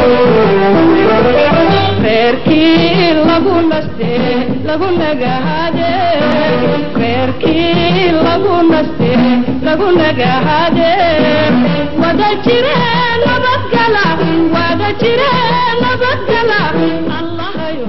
reerkii lagu naste lagu nagahade reerkii lagu naste lagu nagahade wada jire nabadgala wada jire nabadgala allahayo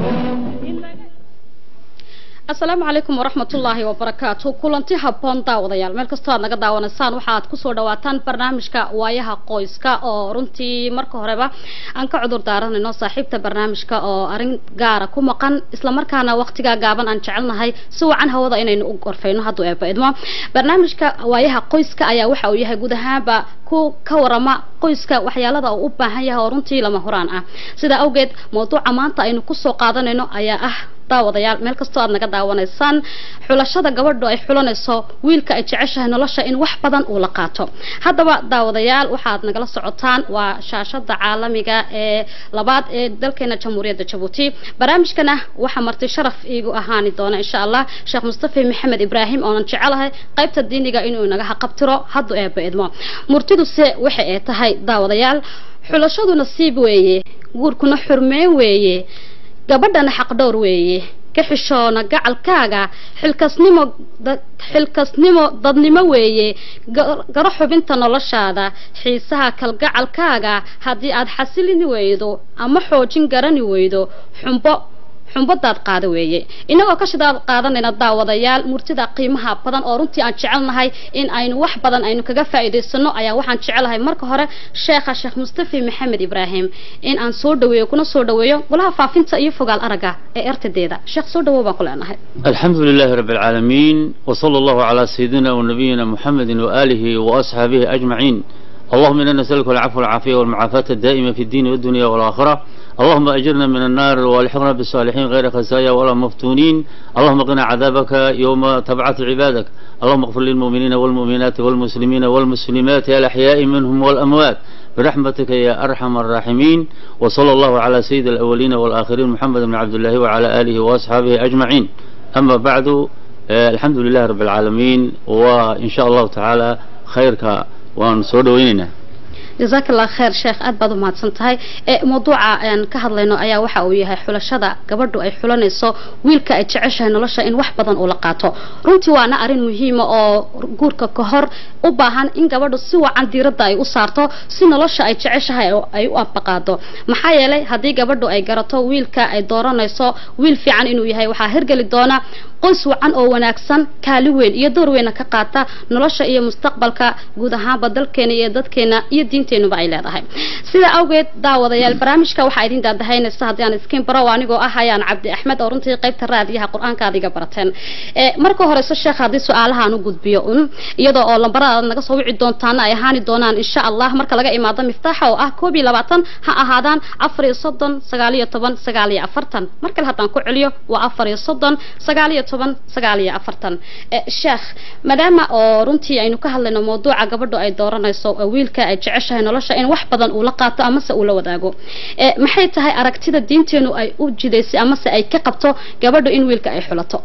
asalaamu calaykum waraxmatullaahi wabarakaatu kulanti habboon daawadayaal meel kastoo aad naga daawanaysaan waxaad kusoo dhawaataan barnaamijka waayaha qoyska oo runtii marka horeba aan ka cudur daaranayno saaxiibta barnaamijka oo arrin gaara ku maqan islamarkaana waqtigaa gaaban aan jecelnahay si wacan hawada inaynu u gorfayno hadduu eeba idmo barnaamijka waayaha qoyska ayaa waxa uu yahay guud ahaanba ku ka warama qoyska waxyaalada uu u baahan yahay oo runtii lama horaan ah sidaa awgeed mawduuca maanta aynu kusoo qaadanayno ayaa ah daawadayaal meel kastoo aad naga daawanaysaan xulashada gabadhu ay xulanayso wiilka ay jeceshahay nolosha in wax badan uu la qaato haddaba daawadayaal waxaad nagala socotaan waa shaashada caalamiga ee labaad ee dalkeena jamhuuriyadda jabuuti barnaamijkana waxaa marti sharaf iigu ahaani doona insha allah sheekh mustafi maxamed ibraahim oonan jecelahay qaybta diiniga inuu naga haqabtiro hadduu eeba idmo murtiduse waxa ay tahay daawadayaal xulashadu nasiib weeye guurkuna xurmeen weeye gabadhana xaqdhowr weeye ka xishoona gacalkaaga xilkasnimo xilkasnimo dadnimo weeye garo xubinta noloshaada xiisaha kalgacalkaaga haddii aad xasilini weydo ama xoojin garani weydo xumbo xumbadaad qaada weeye inagoo ka shidaad qaadanayna daawadayaal murtida qiimaha badan oo runtii aan jecelnahay in aynu wax badan aynu kaga faa'iidaysano ayaa waxaan jecelahay marka hore sheekha sheekh mustafi maxamed ibraahim in aan soo dhaweeyo kuna soo dhaweeyo golaha faafinta iyo fogaal aragga ee ertadeeda sheekh soo dhawow baan ku leenahay الحمد لله رب العالمين وصلى الله على سيدنا ونبينا محمد وآله وأصحابه أجمعين اللهم إنا نسألك العفو والعافية والمعافاة الدائمة في الدين والدنيا والآخرة اللهم أجرنا من النار والحقنا بالصالحين غير خزايا ولا مفتونين اللهم قنا عذابك يوم تبعث عبادك اللهم اغفر للمؤمنين والمؤمنات والمسلمين والمسلمات الأحياء منهم والأموات برحمتك يا أرحم الراحمين وصلى الله على سيد الأولين والآخرين محمد بن عبد الله وعلى آله وأصحابه أجمعين أما بعد آه الحمد لله رب العالمين وإن شاء الله تعالى خيرك وأن سودويننا jazaak allah kheer sheekh aad baad u mahadsan tahay ee mawduuca aan ka hadlayno ayaa waxa uu yahay xulashada gabadhu ay xulanayso wiilka ay jeceshahay nolosha in wax badan uu la qaato runtii waana arrin muhiima oo guurka ka hor u baahan in gabadhu si wacan diiradda ay u saarto si nolosha ay jeceshahay ay u abaqaado maxaa yeelay haddii gabadhu ay garato wiilka ay dooranayso wiil fiican inuu yahay waxaa hirgeli doona qoys wacan oo wanaagsan kaali weyn iyo door weyna ka qaata nolosha iyo mustaqbalka guud ahaanba dalkeena iyo dadkeena iyo diinteenuba ay leedahay sida awgeed daawadayaal barnaamijka waxaa idin daadahaynaysa haddii aan iskiin baro anigoo ah ayaan cabdi axmed oo runtii qaybta raadiyaha qur-aanka aad iga barateen marka horeyso sheekh haddii su-aalaha aan u gudbiyo un iyadoo oo lambarada aad naga soo wici doontaana ay ahaani doonaan insha allah marka laga imaado miftaaxa oo ah koob iyo labaatan ha ahaadaan afar iyo soddon sagaal iyo toban sagaal iyo afartan mar kale haddaan ku celiyo waa afar iyo soddon sagaal iyo toban sagaal iyo afartan sheekh maadaama oo runtii aynu ka hadlayno mawduuca gabadhu ay dooranayso wiilka ay jeceshahay nolosha in wax badan uu la qaato amase uu la wadaago maxay tahay aragtida diinteenu ay u jidaysay amase ay ka qabto gabadhu in wiilka ay xulato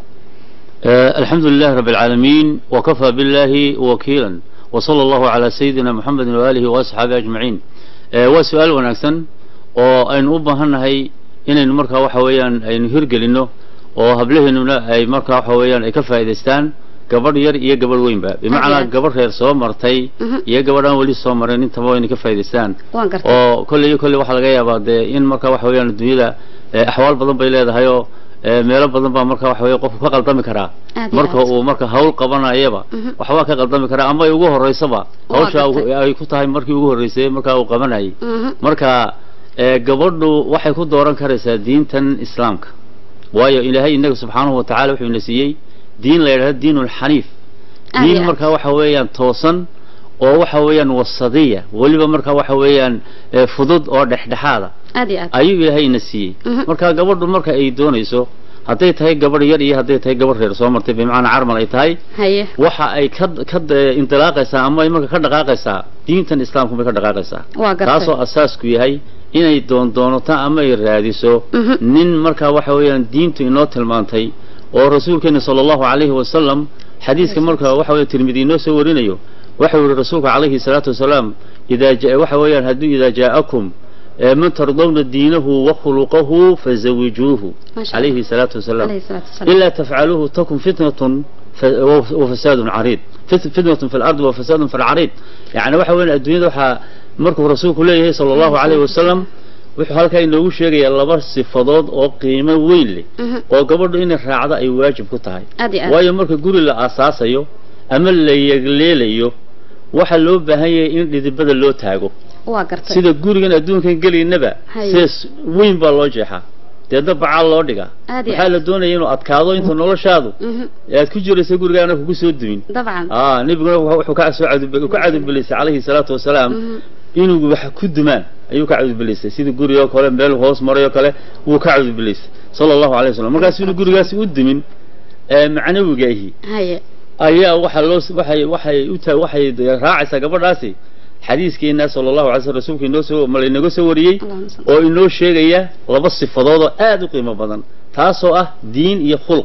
الحمد لله رب العالمين وكفى بالله وكيلا وصلى الله على سيدنا محمد وآله وأصحابه أجمعين وسؤال ونكسن oo aynu u baahannahay inaynu markaa waxa weeyaan aynu hirgelinno oo hablaheennuna ay markaa waxa weeyaan ay ka faa'iidaystaan gabadh yar iyo gabadh weynba bimacnaa gabadh reer soo martay iyo gabadh aan weli soo marin intaba wayna ka faa'iidaystaan oo kolley iyo kolley waxaa laga yaabaa dee in markaa waxa weeyaan dunyada axwaal badan bay leedahay oo meelo badan baa marka waxa weeye qofku ka qaldami karaa marka uu marka hawl qabanayaba waxbaa ka qaldami karaa ama ay ugu horeysaba hawsha ay ku tahay markii ugu horreysay markaa uu qabanayay marka gabadhu waxay ku dooran karaysaa diintan islaamka waayo ilaahay inaga subxaanahu watacaala wuxuu ina siiyey diin la yidhahdo diin ulxaniif diin markaa waxa weeyaan toosan oo waxa weeyaan wasadiya weliba markaa waxa weeyaan fudud oo dhexdhexaada ayuu ilaahay ina siiyey marka gabadhu marka ay doonayso hadday tahay gabadh yar iyo hadday tahay gabadh reer soo martay bimacnaa carmal ay tahay waxa ay ka ka indilaaqaysaa ama ay marka ka dhaqaaqaysaa diintan islaamku bay ka dhaqaaqaysaa taasoo asaasku yahay inay doondoonato ama ay raadiso nin markaa waxa weeyaan diintu inoo tilmaantay oo rasuulkeena sala allahu calayhi wasalam xadiiska marka waxa weya tirmidi inoo soo warinayo waxau yihi rasuulka calayhi salaatu wasalaam idaa waxa weeyaan hadduu idaa jaa'akum ee man tardawna diinahu wa khuluqahu fazawijuuhu ما شاء الله calayhi salaatu wasalaam عليه الصلاة والسلام إلا تفعلوه تكن فتنة ف- وف- وفساد عريض فت- فتنة في الأرض وفساد في العريض يعني waxa weyn adduunyada waxaa markuu rasuulku leeyahay sala allahu calayhi wasalam wuxuu halkaa inoogu sheegayaa laba sifadood oo qiimo weyn leh Mhm. oo gabadhu inay raacdo ay waajib ku tahay aad iyo aad waayo marka guri la aasaasayo ama la yegleelayo waxaa loo baahan yahay in dhidibada loo taago waa gartay sida gurigan adduunkan gelaynaba Haye. sees weyn baa loo jeexaa deedna bacaal loo dhigaa aad iyo waxaa aad la doonaya inuu adkaado inta noloshaadu Mhm. ee aad ku jiraysa gurigaana kugu soo dumin dabcan aa nabiguna wuxuu wuxuu ka soo cadub ka cadubilisay calayhi salaatu wasalaam Mhm. inuu wax ku dumaan ayuu ka cadubilisay sida gurigoo kale meel hoos maray oo kale wuu ka cadubilisay sala allahu alayhi wasallam markaas inuu gurigaasi u dumin ee macnawigaahi haye ayaa waxaa loo waxay waxay u taa waxay raacaysaa gabadhaasi xadiiskeena sala allahu alay slam rasuulka inoo soo ma laynaga soo wariyey allahuma salli oo inoo sheegaya laba sifadood oo aad u qiimo badan taasoo ah diin iyo khuluq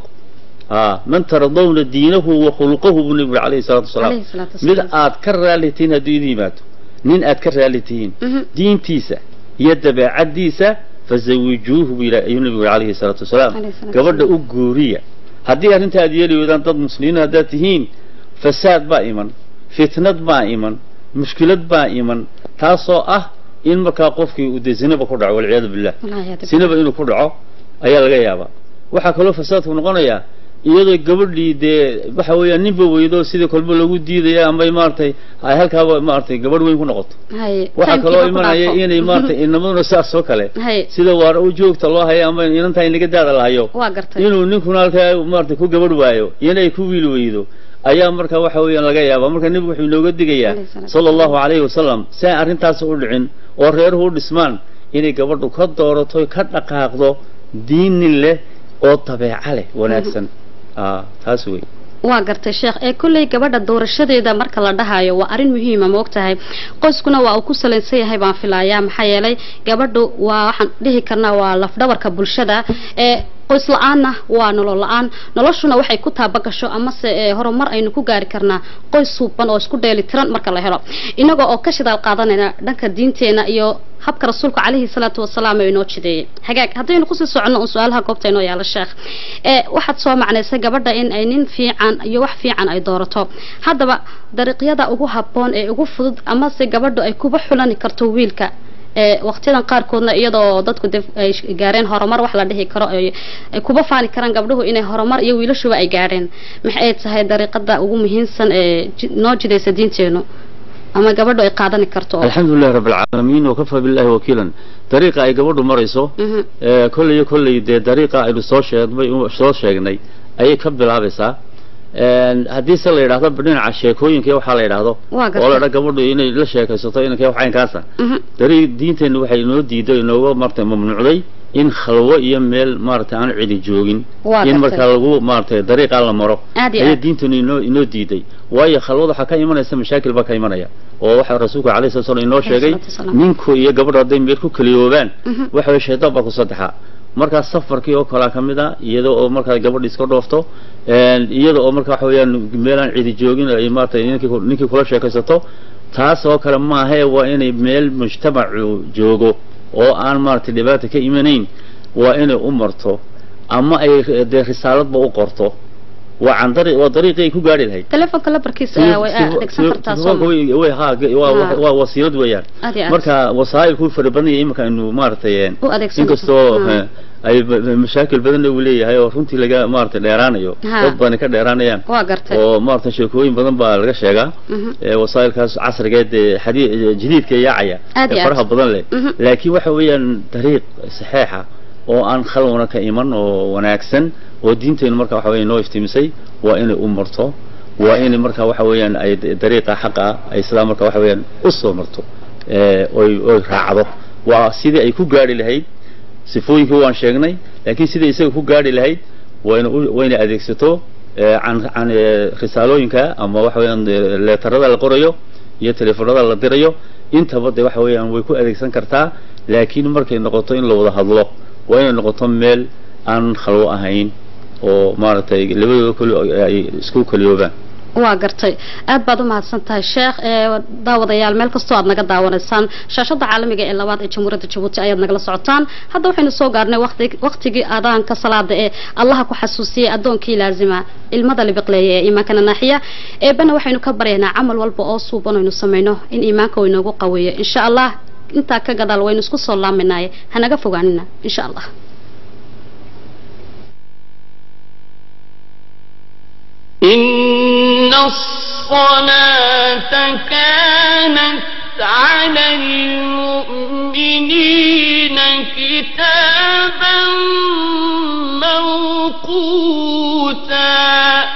aa man taradawna diinahu wa khuluqahu buu nabigu alayhi salaatu wasalaam عليه الصلاة mid والسلام aad ka raali tihiin hadduu idin yimaado nin aad ka raali tihiin Mhm. diintiisa iyo dabeecaddiisa fazawijuuhu buu yidhaha ayuu nabigu alayhi salaatu wasalaam عليه الصلاة gabadha والسلام. u guuriya haddii arrinta aad yeeli weydaan dad muslimiin haddaad tihiin fasaad baa iman fitnad baa iman mushkilad baa iman taasoo ah in markaa qofkii uu dee zinaba ku dhaco walciyaadu billah الله يهديك. sinaba inuu ku dhaco ayaa laga yaabaa waxaa kaloo fasaadku noqonayaa iyadoo gabadhii dee waxa weeyaan ninba weydo sidii kolba lagu diidaya ama maaragtay ay halkaaba maaragtay gabadh weyn ku noqoto haye waxaa kaloo Time-kiiba ku imanaya dhaafo. inay maaragtay inamaduna saas oo kale haye sida waar u joogta loo hayo ama inantaa inaga daada la hayo waa gartay inuu ninkuna halkaa maaragtay ku gabadh waayo inay ku wiil weydo ayaa marka waxa weeyaan laga yaabaa marka nebigu wuxuu inooga digayaa Alayhi salaatu sala allahu calayhi wasalam si aan arrintaas u dhicin oo reeruhu u dhismaan inay gabadhu ka doorato ka dhaqaaqdo diinin leh oo dabeeca leh wanaagsan aa taas wey waa gartay sheekh ee kolley gabadha doorashadeeda marka la dhahayo waa arrin muhiima ma ogtahay qoyskuna waa uu ku salaysan yahay baan filayaa maxaa yeelay gabadhu waa waxaan dhihi karnaa waa lafdhabarka bulshada ee qoys la-aanna waa nolol la-aan noloshuna waxay ku taabagasho amase ee horumar aynu ku gaari karnaa qoys suuban oo isku dheeli tiran marka la helo inaga oo ka shidaal qaadanayna dhanka diinteena iyo habka rasuulka calayhi salaatu wasalaam ee inoo jideeyey hagaag haddaynu kusii soconno un su-aalaha goobta inoo yaala sheekh ee waxaad soo macnaysay gabadha in ay nin fiican iyo wax fiican ay doorato haddaba dariiqyada ugu habboon ee ugu fudud amase gabadhu ay kuba xulani karto wiilka ee waqtiyadan qaarkoodna iyadoo dadku de ay gaareen horumar wax la dhihi karo ay ay kuba faani karaan gabdhuhu inay horumar iyo wiilashuba ay gaareen maxay tahay dariiqada ugu muhiimsan ee ji- noo jidaysa diinteenu ama gabadhu ay qaadani karto oo alxamdu lilahi rabbi alcaalamiin wakafaa billahi wakiilan dariiqa ay gabadhu marayso Mhm. ee kolley iyo kolley dee dariiqa aynu soo sheegnay soo sheegnay ayay ka bilaabaysaa Een, haddii se la yidhaahdo dhinaca sheekooyinka iyo waxaa la yidhaahdo Waa gartay. oo la dha gabadhu inay la sheekaysato inankee wax caynkaasa Mhm. dari diinteennu waxay inoo diiday inooga maaragtay mamnuucday in khalwo iyo meel maaragtay aan cidi joogin Waa in gartay. markaa lagu maaragtay dariiqaa la maro Aad iyo ayay aad. diinteennu inoo inoo diiday waayo khalwada waxaa ka imanaysa mashaakil baa ka imanaya oo waxaa rasuulku calayhi salatu wasallam inoo sheegay Alayhi salaatu wasalaam. ninku iyo gabadhu hadday meel ku kaliyoobaan Mhm. waxa weye shaytaan baa ku saddexaa markaas safarkii oo kalaa ka mid a iyada oo markaa gabadhi iska dhoofto een, iyada oo marka waxa weeyaan meelaan cidi joogin ay maaragtay ninkii ku- ninkii kula sheekaysato taas oo kale maahee waa inay meel mujtamacu joogo oo aan maaragtay dhibaata ka imanayn waa inay u marto ama ay dee risaaladba u qorto waa can dari waa dariiqii ay ku gaari lahayd telefoonka labarkiisa ah way adeegsan kartaa soo ma way way ha waa Ha. waa wasiilad weeyaan aad iyo aad marka wasaa'ilku fara badan yahay iminka aynu maaragtay u adeegsan inkastoo Ha. eh, ay ba- ba- mashaakil badanna uu leeyahay oo runtii laga maaragtay dheeraanayo Ha. dad badani ka dheeraanayaan waa gartay oo maaragtay sheekooyin badan baa laga sheegaa Mhm. ee wasaa'ilkaas casrigeed ee xadii jadiidka yaacaya Aad iyo ee aad. faraha badan leh Mhm. laakiin waxa weeyaan dariiq saxeexa oo aan khalwana ka iman oo wanaagsan oo diinteennu marka waxa weeye noo iftiimisay waa inay u marto waa inay marka waxa weeyaan ay d- dariiqa xaqa ah ay sidaa marka waxa weeyaan u soo marto ee oy oy raacdo waa sidii ay ku gaari lahayd sifooyinkii waan sheegnay laakiin sidai isaga ku gaari lahayd wayna u- wayna adeegsato ee, can can ee, risaalooyinka ama waxa weeyaan ee, leetarada la qorayo iyo telefoonada la dirayo intaba de waxa weeyaan way ku adeegsan kartaa laakiin markay noqoto in la wada hadlo waa inay noqoto meel aan khalwo ahayn oo maaragtay labadooda kali ay isku kaliyoobaan waa gartay aad baad u mahadsan tahay sheekh ee daawadayaal meel kastoo aad naga daawanaysaan shaashada caalamiga ee labaad ee jamhuuriyadda jabuuti ayaad nagala socotaan hadda waxaynu soo gaarnay waqti waqtigii aadaanka salaada ee allaha ku xasuusiyey addoonkii laazima ilmada libiqleeya ee iimaankana naaxiya eebana waxaynu ka baryaynaa camal walba oo suuban aynu samayno in iimaanka uu inoogu qaweeyo insha allah intaa ka gadaal waynu isku soo laaminaye hanaga fogaanina insha allah إن الصلاة كانت على المؤمنين كتابا موقوتا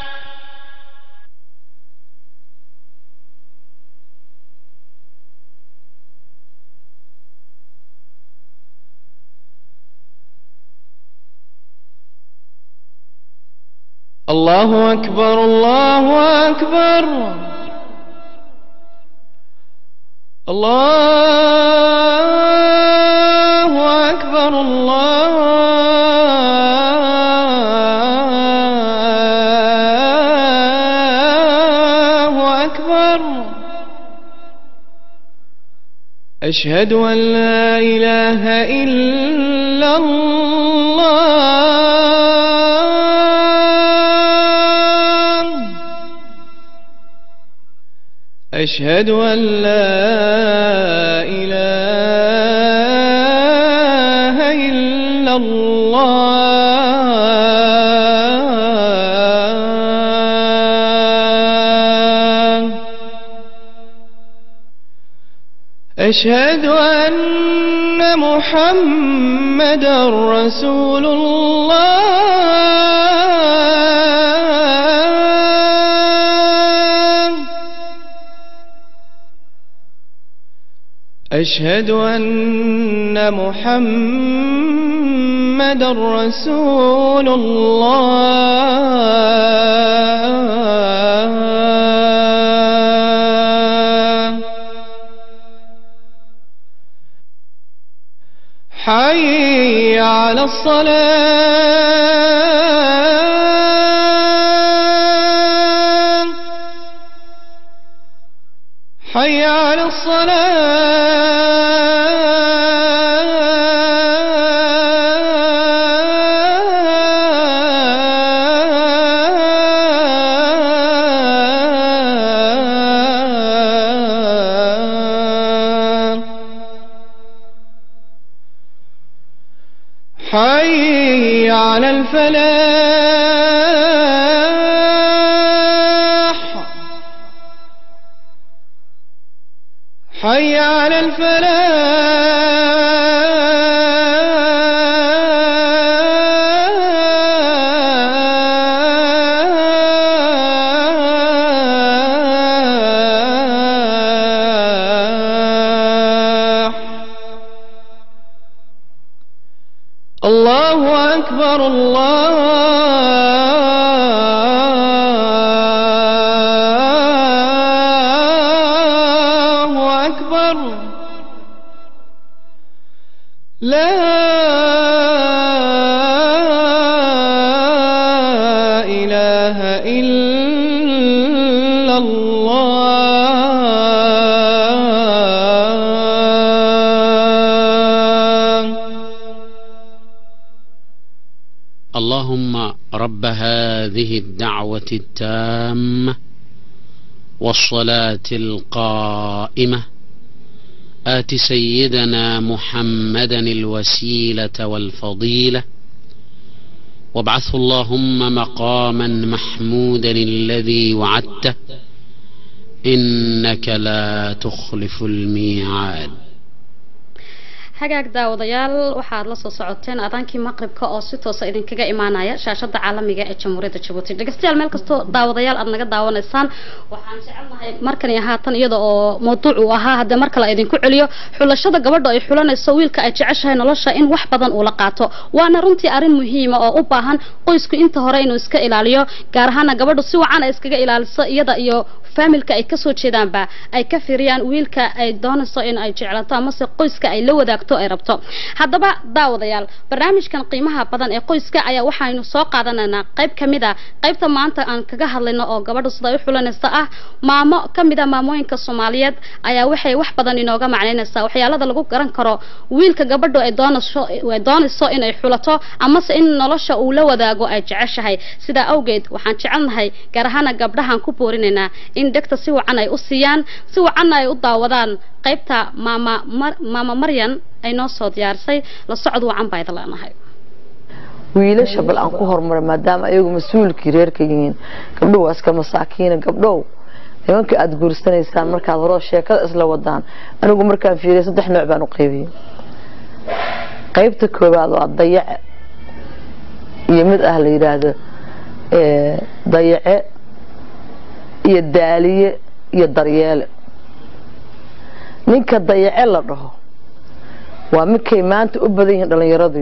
الله أكبر الله أكبر الله أكبر الله أكبر أشهد أن لا إله إلا الله أشهد أن لا إله إلا الله أشهد أن محمد رسول الله أشهد أن محمد رسول الله حي على الصلاة حي على الصلاة حي على الفلاح حي على الفلاح الله أكبر الله أكبر لا إله إلا الله اللهم رب هذه الدعوة التامة والصلاة القائمة آت سيدنا محمدا الوسيلة والفضيلة وابعثه اللهم مقاما محمودا الذي وعدته إنك لا تخلف الميعاد hagaag daawadayaal waxaad la soo socoteen aadaankii maqribka oo si toosa idinkaga imaanaya shaashada caalamiga ee jamhuuriyadda jabuuti dhegeystayaal meel kastoo daawadayaal aad naga daawanaysaan waxaan jecelnahay markan iyo haatan iyada oo mawduuc uu ahaa haddee mar kale idinku celiyo xulashada gabadha ay xulanayso wiilka ay jeceshahay nolosha in wax badan uu la qaato waana runtii arrin muhiima oo u baahan qoysku inta hore inuu iska ilaaliyo gaar ahaana gabadhu si wacan ay iskaga ilaaliso iyada iyo faamilka ay kasoo jeedaanba ay ka firiyaan wiilka ay doonayso in ay jeclato amase qoyska ay la wadaagto hagaagto ay rabto haddaba daawadayaal barnaamijkan qiimaha badan ee qoyska ayaa waxaynu soo qaadanaynaa qayb ka mid a qaybta maanta aan kaga hadlayno oo gabadha sida ay u xulanaysa ah maamo ka mid a maamooyinka soomaaliyeed ayaa waxay wax badan inooga macnaynaysaa waxyaalada lagu garan karo wiilka gabadhu ay doonayso ay doonayso inay xulato amase in nolosha uu la wadaago ay jeceshahay sidaa awgeed waxaan jecelnahay gaar ahaana gabdhahaan ku boorinaynaa in dhegta si wacan ay u siiyaan si wacanna ay u daawadaan qaybta maama Mar- maama maryan ay noo soo diyaarisay la socod wacan baa idin leenahay wiilasha bal aan ku horumara maadaama ayagu mas-uulkii reerka yihiin gabdhow waa iska masaakiina gabdhow nimanka aada guursanaysaan markaad horoo sheekada isla wadaan anigu markaan fiiriya saddex nooc baan u qaybiyey qaybta koowaad waa dayace iyo mid ah la yidhaahdo eh, dayace iyo daaliye iyo daryeele ninka dayace la dhaho waa midkay maanta u badan yihiin dhallinyaradu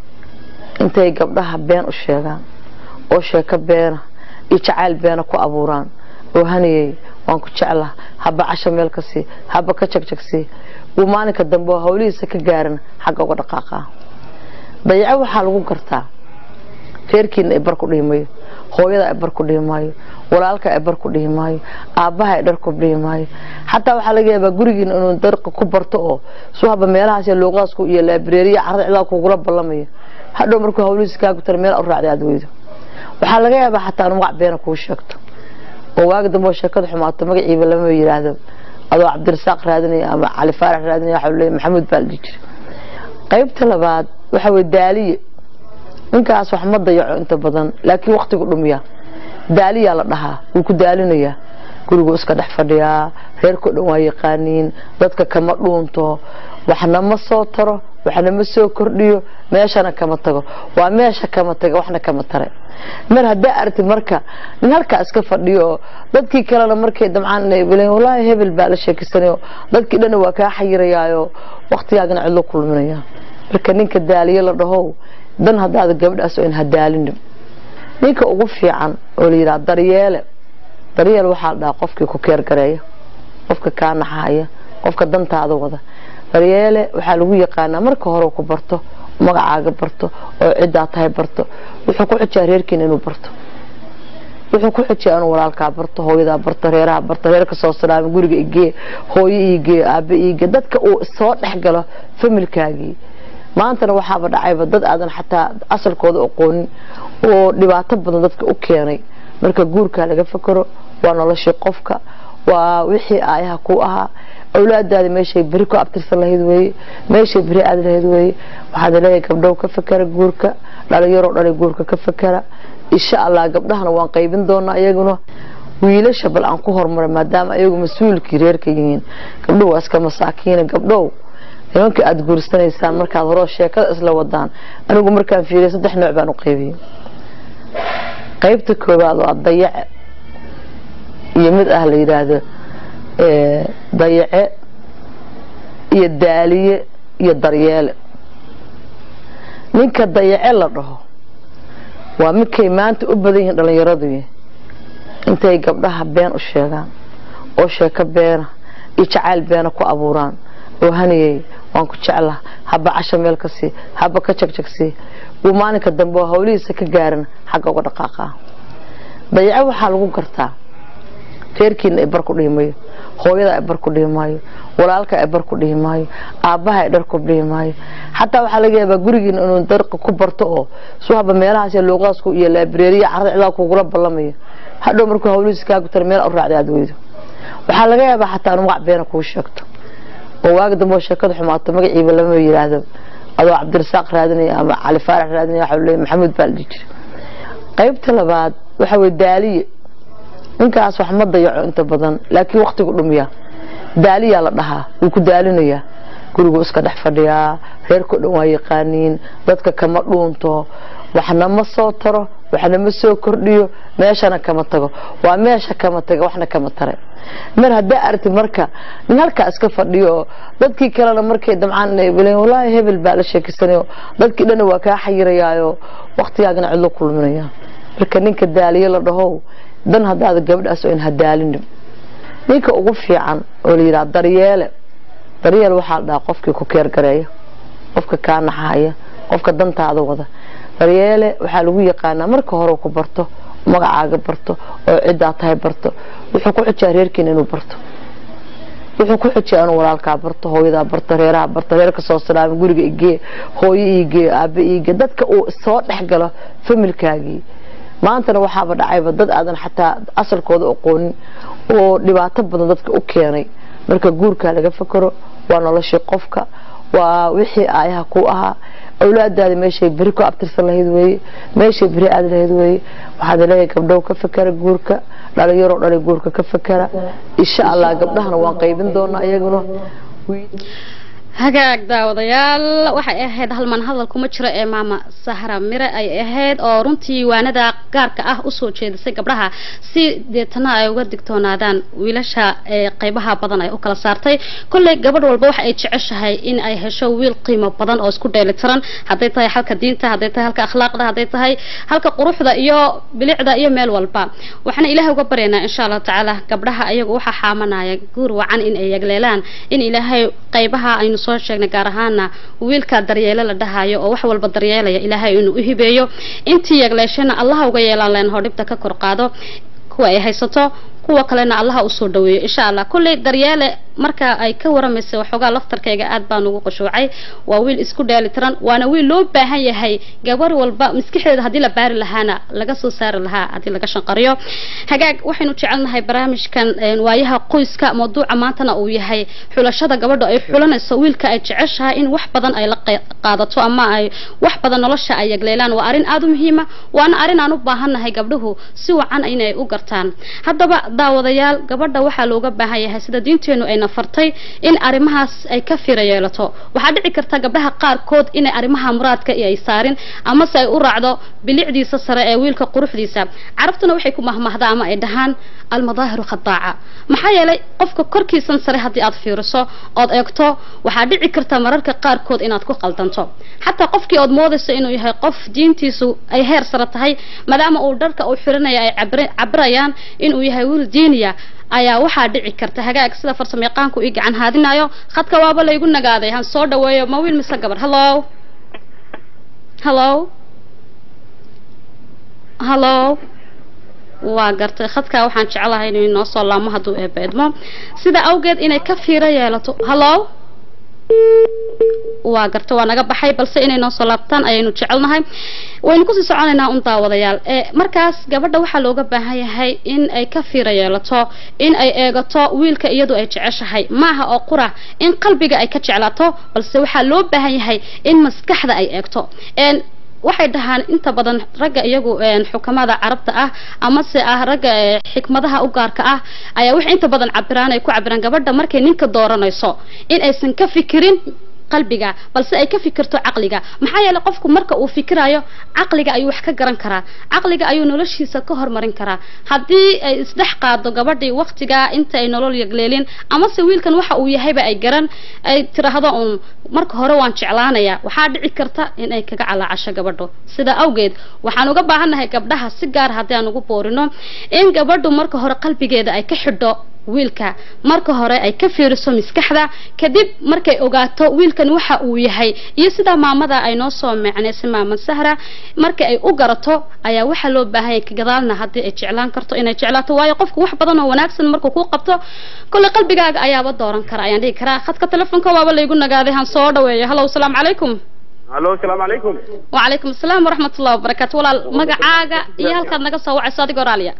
intay gabdhaha been u sheegaan oo sheeko beena iyo jacayl beena ku abuuraan oo haniyey waan ku jeclaa haba casho meel ka sii haba ka jagjagsii uu maalinka dambe oo hawlihiisa ka gaaran xagga uga dhaqaaqaa dayaco waxaa lagu gartaa reerkiina ay bar ku dhihi mayo hooyada ay bar ku dhihi maayo walaalka ay bar ku dhihi maayo aabbaha ay dhar ku dhihi maayo xataa waxaa laga yaabaa gurigiina inuu darqa ku barto oo suu haba meelahaas iyo luuqaasku iyo laabireeriya carada cidaa kugula ballamayo hadhow markuu hawlihiisa kaa gutana meel u raacday aad weydo waxaa laga yaabaa xataa inu magac beena kuu sheegto oo waagi dambe oo sheekada xumaato magaciiba lama yidhaahdo adoo cabdirasaaq raadinaya ama cali faarax raadinaya waxaa leeyahay maxamuud baa la dhihi jiray qaybta labaad waxa weye daaliye ninkaas wax ma dayaco inta badan laakiin waqtigu dhumiya daaliyaa la dhahaa wuu ku daalinayaa gurigu iska dhex fadhiyaa reerkao dhan waa yaqaaniin dadka kama dhuunto waxna ma soo taro waxna ma soo kordhiyo meeshana kama tago waa meesha kama taga waxna kama tare mar haddaa aragtid marka nin halkaa iska fadhiyo oo dadkii kalena markay damcaan inay bileen wallaahi hebel baa la sheekisanayo dadkii dhanna waa kaa xayirayaayo waqtigaagana cidlo kulminaya marka ninka daaliye la dhahow dan haddaada gabadhaas oo in hadaalinin ninka ugu fiican oo la yidhaha daryeele daryeel waxaa la dhahaa qofkii ku keergareeya qofka kaa naxahaya qofka dantaada wada daryeele waxaa lagu yaqaanaa marka hore ku barto magacaaga barto oo ciddaa tahay barto wuxuu ku xujaa reerkiina inuu barto wuxuu ku xujaa inuu walaalkaa barto hooyadaa barto reeraha barto reerka soo salaama guriga igee hooyo iigee aabe iigee dadka uu soo dhex galo familkaagii maantana waxaaba dhacayba dad aadan xataa asalkooda aqoonin oo dhibaato badan dadka u keenay marka guurkaa laga fakero waa noloshii qofka waa wixii aayaha ku ahaa awlaadaada meeshay beri ku abtirsan lahayd weeye meeshay beri aadi lahayd weeye waxaad leeyahay gabdhow ka fakera guurka dhalinyaroo dhalay guurka ka fakera insha allah gabdhahana waan qaybin doonaa iyaguna wiilasha bal aan ku horumara maadaama ayagu mas-uulkii reerka yihiin gabdhuhu waa iska masaakiina gabdhow nimanka aada guursanaysaan markaad horoo sheekada isla wadaan anigu markaan fiiriya saddex nooc baan u qaybiyey qaybta koowaad waa dayace iyo mid ah la yidhaahdo eh, dayace iyo daaliye iyo daryeele ninka dayace la dhaho waa midkay maanta u badan yihiin dhallinyaradu intay gabdhaha been u sheegaan oo sheeko beena iyo jacayl beena ku abuuraan oo haniyey waan ku jeclaa haba casho meel ka sii haba ka jagjagsii uu maalinka dambe oo hawlihiisa ka gaaran xagga uga dhaqaaqaa dayaco waxaa lagu gartaa reerkiina ay bar ku dhihi mayo hooyada ay bar ku dhihi maayo walaalka ay bar ku dhihi maayo aabbaha ay dhar ku dhihi maayo xataa waxaa laga yaabaa gurigiina inuu darqa ku barto oo suu haba meelahaas iyo luuqaasku iyo laabireeriya carada cidaa kugula ballamayo hadhow markuu hawlihiisa kaa gutana meel u raacday aad weydo waxaa laga yaabaa xataa inu magac beena kuu sheegto oo waagi dambe oo sheekada xumaato magaciiba lama yidhaahdo adoo cabdirasaaq raadinaya ama cali faarax raadinaya waxaa leeyahay maxamuud baa la dhihi jiray qaybta labaad waxa weye daaliye ninkaas wax ma dayaco inta badan laakiin waqtigu dhumiya daaliyaa la dhahaa wuu ku daalinayaa gurigu iska dhex fadhiyaa reerkao dhan waa yaqaaniin dadka kama dhuunto waxna ma soo taro waxna ma soo kordhiyo meeshana kama tago waa meesha kama taga waxna kama tare mar haddaa aragtid marka nin halkaa iska fadhiyo oo dadkii kalena markay damcaan inay bileen wallaahi hebel baa la sheekisanayo dadkii dhanna waa kaa xayirayaayo waqtigaagana cidlo kulminaya marka ninka daaliye la dhahow dan haddaada gabadhaas oo in hadaalinin ninka ugu fiican oo la yidhaha daryeele daryeel waxaa la dhahaa qofkii ku keergareeya qofka kaa naxaya qofka dantaada wada daryeele waxaa lagu yaqaanaa marka hore ku barto magacaaga barto oo ciddaa tahay barto wuxuu ku xujaa reerkiina inuu barto wuxuu ku xujaa inuu walaalkaa barto hooyadaa barto reeraha barto reerka soo salaama guriga igee hooyo iigee aabe iigee dadka uu soo dhex galo familkaagii maantana waxaaba dhacayba dad aadan xataa asalkooda aqoonin oo dhibaato badan dadka u keenay marka guurkaa laga fakaro waa noloshii qofka waa wixii aayaha ku ahaa awlaadaada meeshay beri ku abtirsan lahayd weeye meeshay beri aadi lahayd weeye waxaad leeyahay gabdhow ka fakara guurka dhalinyaroo dhalay guurka ka fakara insha allah gabdhahana waan qaybin doonaa iyaguna hagaag daawadayaal waxay ahayd halman hadal kuma jiro ee maama sahra mire ay ahayd oo runtii waanada gaarka ah usoo jeedisay gabdhaha si deetana ay uga digtoonaadaan wiilasha ee qaybaha badan ay u kala saartay kolley gabadh walba waxa ay jeceshahay in ay hesho wiil qiimo badan oo isku dheelitiran hadday tahay halka diinta hadday tahay halka akhlaaqda hadday tahay halka quruxda iyo bilicda iyo meel walba waxaana ilaahay uga baryaynaa insha allahu tacaala gabdhaha ayagu waxaa xaamanaya guur wacan in ay yagleelaan in ilaahay qaybaha aynu soo sheegnay gaar ahaana wiilka daryeele la dhahayo oo wax walba daryeelaya ilaahay inuu u hibeeyo intii yagleeshana allaha uga yeelaan leenaho dhibta ka kor qaado kuwa ay haysato kuwa kalena allaha usoo dhaweeyo insha allah kulley daryeele marka ay ka waramaysay waxoogaa laftarkayga aad baan ugu qashuucay waa wiil isku dheelitiran waana wiil loo baahan yahay gabar walba maskaxdeeda haddii la baari lahaana laga soo saari lahaa haddii laga shanqariyo hagaag waxaynu jecelnahay barnaamijkan waayaha qoyska mawduuca maantana uu yahay xulashada gabadha ay xulanayso wiilka ay jeceshahay in wax badan ay la qaadato ama ay wax badan nolosha ay yagleelaan waa arrin aada u muhiima waana arrin aan u baahannahay gabdhuhu si wacan inay u gartaan haddaba daawadayaal gabadha waxaa looga baahan yahay sida diinteenu ayna fartay in arrimahaas ay ka fira yeelato waxaa dhici karta gabdhaha qaarkood inay arrimaha muraadka iyo ay saarin amase ay u raacdo bilicdiisa sare ee wiilka quruxdiisa carabtuna waxay ku mahmahdaa ama ay dhahaan almadaahiru khadaaca maxaa yeelay qofka korkiisan sare haddii aad fiiriso ood eegto waxaa dhici karta mararka qaarkood inaad ku qaldanto xataa qofkii ood moodayso inuu yahay qof diintiisu ay heer sare tahay maadaama uu dharka uu xiranaya ay cabirayaan inuu yahay wiil diiniya ayaa waxaa dhici karta hagaag sida farsamayaqaanku ii gacan haadinayo khadka waaba laygu nagaaday han soo dhaweeyo ma wiil mise gabar hallo hallo hallo waa gartay khadkaa waxaan jeclahay inuu inoo soo laamo hadduu eebeedmo sida awgeed inay ka fiiro yeelato hallo waa garta waa naga baxay balse inay noo soo laabtaan ayaynu jecelnahay waynu kusii soconaynaa un daawadayaal ee markaas gabadha waxaa looga baahan yahay in ay ka fiira yeelato in ay eegato wiilka iyadu ay jeceshahay maaha oo qura in qalbiga ay ka jeclaato balse waxaa loo baahan yahay in maskaxda ay eegto waxay dhahaan inta badan ragga iyagu xukamada carabta ah amase ah ragga xikmadaha u gaarka ah ayaa waxay inta badan cabiraan ay ku cabiraan gabadha markay ninka dooranayso in aysan ka fikirin qalbiga balse ay ka fikirto caqliga maxaa yeelay qofku marka uu fikirayo caqliga ayuu wax ka garan karaa caqliga ayuu noloshiisa ka hormarin karaa haddii ay isdhex qaado gabadhii waqtigaa inta ay nolol yagleelin amase wiilkan waxa uu yahayba ay garan ay tiraahdo uun marka hore waan jeclaanaya waxaa dhici karta in ay kaga calaacasho gabadho sida awgeed waxaan uga baahannahay gabdhaha si gaar haddii aan ugu boorino in gabadhu marka hore qalbigeeda ay ka xidho wiilka marka hore ay ka fiiriso maskaxda kadib markay ogaato wiilkan waxa uu yahay iyo sida maamada ay noo soo meecnaysay maamad sahra marka ay u garato ayaa waxaa loo baahanya gadaalna haddii ay jeclaan karto inay jeclaato waayo qofku wax badan oo wanaagsan markuu kuu qabto kolley qalbigaaga ayaaba dooran kara ayaan dhihi karaa khadka telefoonka waaba laygu nagaaday han soo dhaweeyo hallow salaamu calaykum hallo asalaamu calaykum wacalaykum asalaam waraxmatullahi wabarakaatu walaal magacaaga iyo halkaad naga soo wacayso adigoo raaliya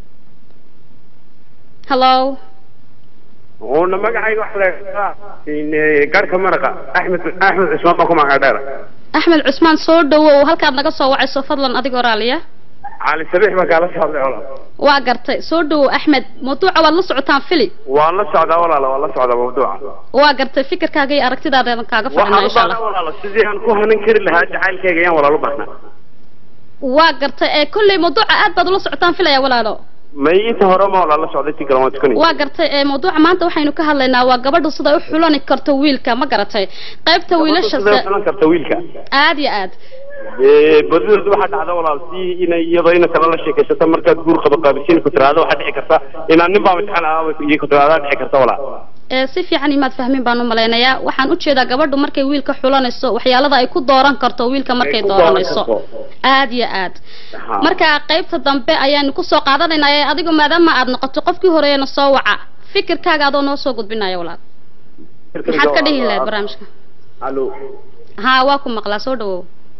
hallo una magacayga waxa la garhka maraqa axmed axmed cusmaan baa ku magaca dheer axmed cusmaan soo dhawow halkaad naga soo wacayso fadlan adigoo raaliya cali sabiix baa kaala soo hadlay walaal waa gartay soo dhawow axmed mawduuca waad la socotaan fili waan la socdaa walaala waan la socdaa mawduuca waa gartay fikirkaaga iyo aragtidaada kaaga fadhinaa waxaan u insha allah baahnaa walaala sidii aan ku hanan kari lahaa jacaylkayga ayaan walaal u baahnaa waa gartay ee kolley mawduuca aad baad ula socotaan filaya walaalo may inta hore ma walaal la socday ti kale waan tukanay waa gartay ee mawduuca maanta waxaynu ka hadlaynaa waa gabadhu siday u xulani karto wiilka ma garatay qaybta wiilasha Sidee u xulan karta wiilka aad iyo aad Ee, badideedu waxaa dhacda walaal si inay iyadoo ina kala la sheekaysato markaad guur qabo qaabisiin ku tiraahdo waxaa dhici karta inaan nin baa imtixaan ah iyo ku tiraahdaa dhici karta walaal ee si fiican imaad fahmin baan u malaynayaa waxaan ujeedaa gabadhu markay wiilka xulanayso waxyaalada ay ku dooran karto wiilka markay ku dooran dooranayso karto. aad iyo aad Ha. marka qaybta dambe ayaan kusoo qaadanaynaa ee adigu maadaama aad noqoto qofkii horeeyana soo waca fikirkaaga adoo noo soo gudbinaya walaal maxaad ka dhihi lahayd barnaamijka Allo. haa waa ku maqlaa soo dhawow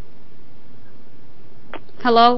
hello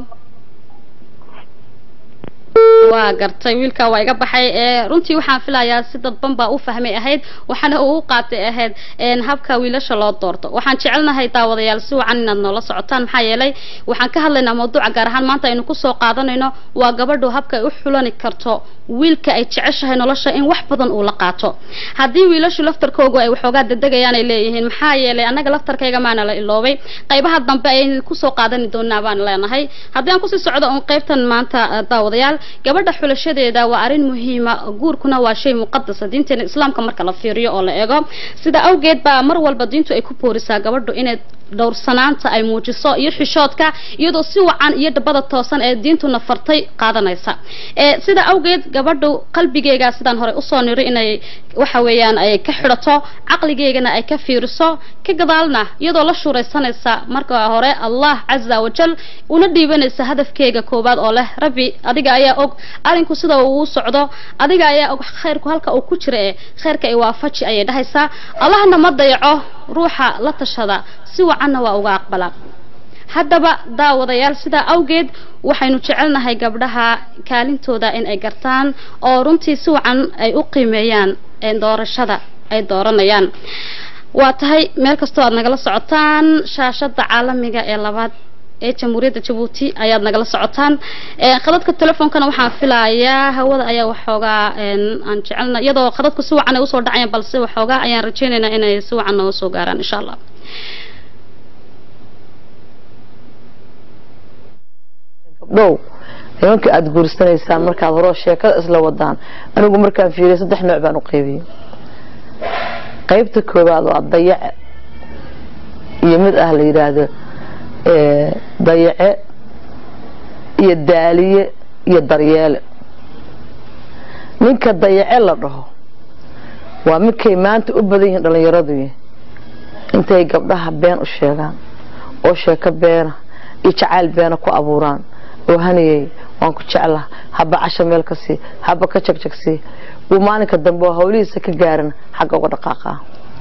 waa gartay wiilka waa iga baxay ee runtii waxaan filayaa si dadban baa u fahmay ahayd waxaana uu u qaatay ahayd een habka wiilasha loo doorto waxaan jecelnahay daawadayaal si wacan inaad noola socotaan maxaa yeelay waxaan ka hadlaynaa mawduuca gaar ahaan maanta aynu kusoo qaadanayno waa gabadhu habka ay u xulani karto wiilka ay jeceshahay nolosha in wax badan uu la qaato haddii wiilashu laftarkoogu ay waxoogaa dedegayaan ay leeyihiin maxaa yeelay annaga laftarkayga maana la iloobay qaybaha dambe ayaynu kusoo qaadani doonaa baan leenahay haddii aan kusii socdo un qaybtan maanta eh, daawadayaal gabadha xulashadeeda waa arrin muhiima guurkuna waa shay muqadasa diinteena islaamka marka la fiiriyo oo la eego sida awgeed baa mar walba diintu ay ku boorisaa gabadhu inay dhowrsanaanta ay muujiso iyo xishoodka iyadoo si wacan iyo dhabada toosan ee diintuna fartay qaadanaysa ee sida awgeed gabadhu qalbigeega sidaan hore usoo niri inay waxa weeyaan ay ka xidhato caqligeegana ay ka fiiriso ka gadaalna iyadoo la shuuraysanaysa marka hore allah caza wajal una dhiibanaysa hadafkeega koowaad oo leh rabbi adiga ayaa og arinku sida uu u socdo adiga ayaa og khayrku halka uu ku jira ee khayrka ay waafaji ayay dhahaysaa allahna ma dayaco ruuxa la tashada si wacanna waa uga aqbala haddaba daawadayaal sidaa awgeed waxaynu jecelnahay gabdhaha kaalintooda in ay gartaan oo runtii si wacan ay u qiimeeyaan ee doorashada ay dooranayaan waa tahay meel kastoo aad nagala socotaan shaashada caalamiga ee labaad ee jamhuuriyadda jabuuti ayaad nagala socotaan ee khadadka telefoonkana waxaan filayaa hawada ayaa waxoogaa een, aan jecelna iyadoo khadadku si wacan ay usoo dhacayaan balse waxoogaa ayaan rajeynaynaa inay si wacan nooga soo gaaraan insha allah gabdhow nimanka aada guursanaysaan markaad horoo sheekada isla wadaan anigu markaan fiiriyay saddex nooc baan u qaybiyey qaybta koowaad waa dayace iyo mid ah la yidhaahdo eh, dayace iyo daaliye iyo daryeele ninka dayace la dhaho waa midkay maanta u badan yihiin dhallinyaradu intay gabdhaha been u sheegaan oo sheeko beena iyo jacayl beena ku abuuraan oo haniyey waan ku jeclaa haba casha meel ka sii haba ka jagjagsii uu maalinka dambe oo hawlihiisa ka gaaran xagga uga dhaqaaqaa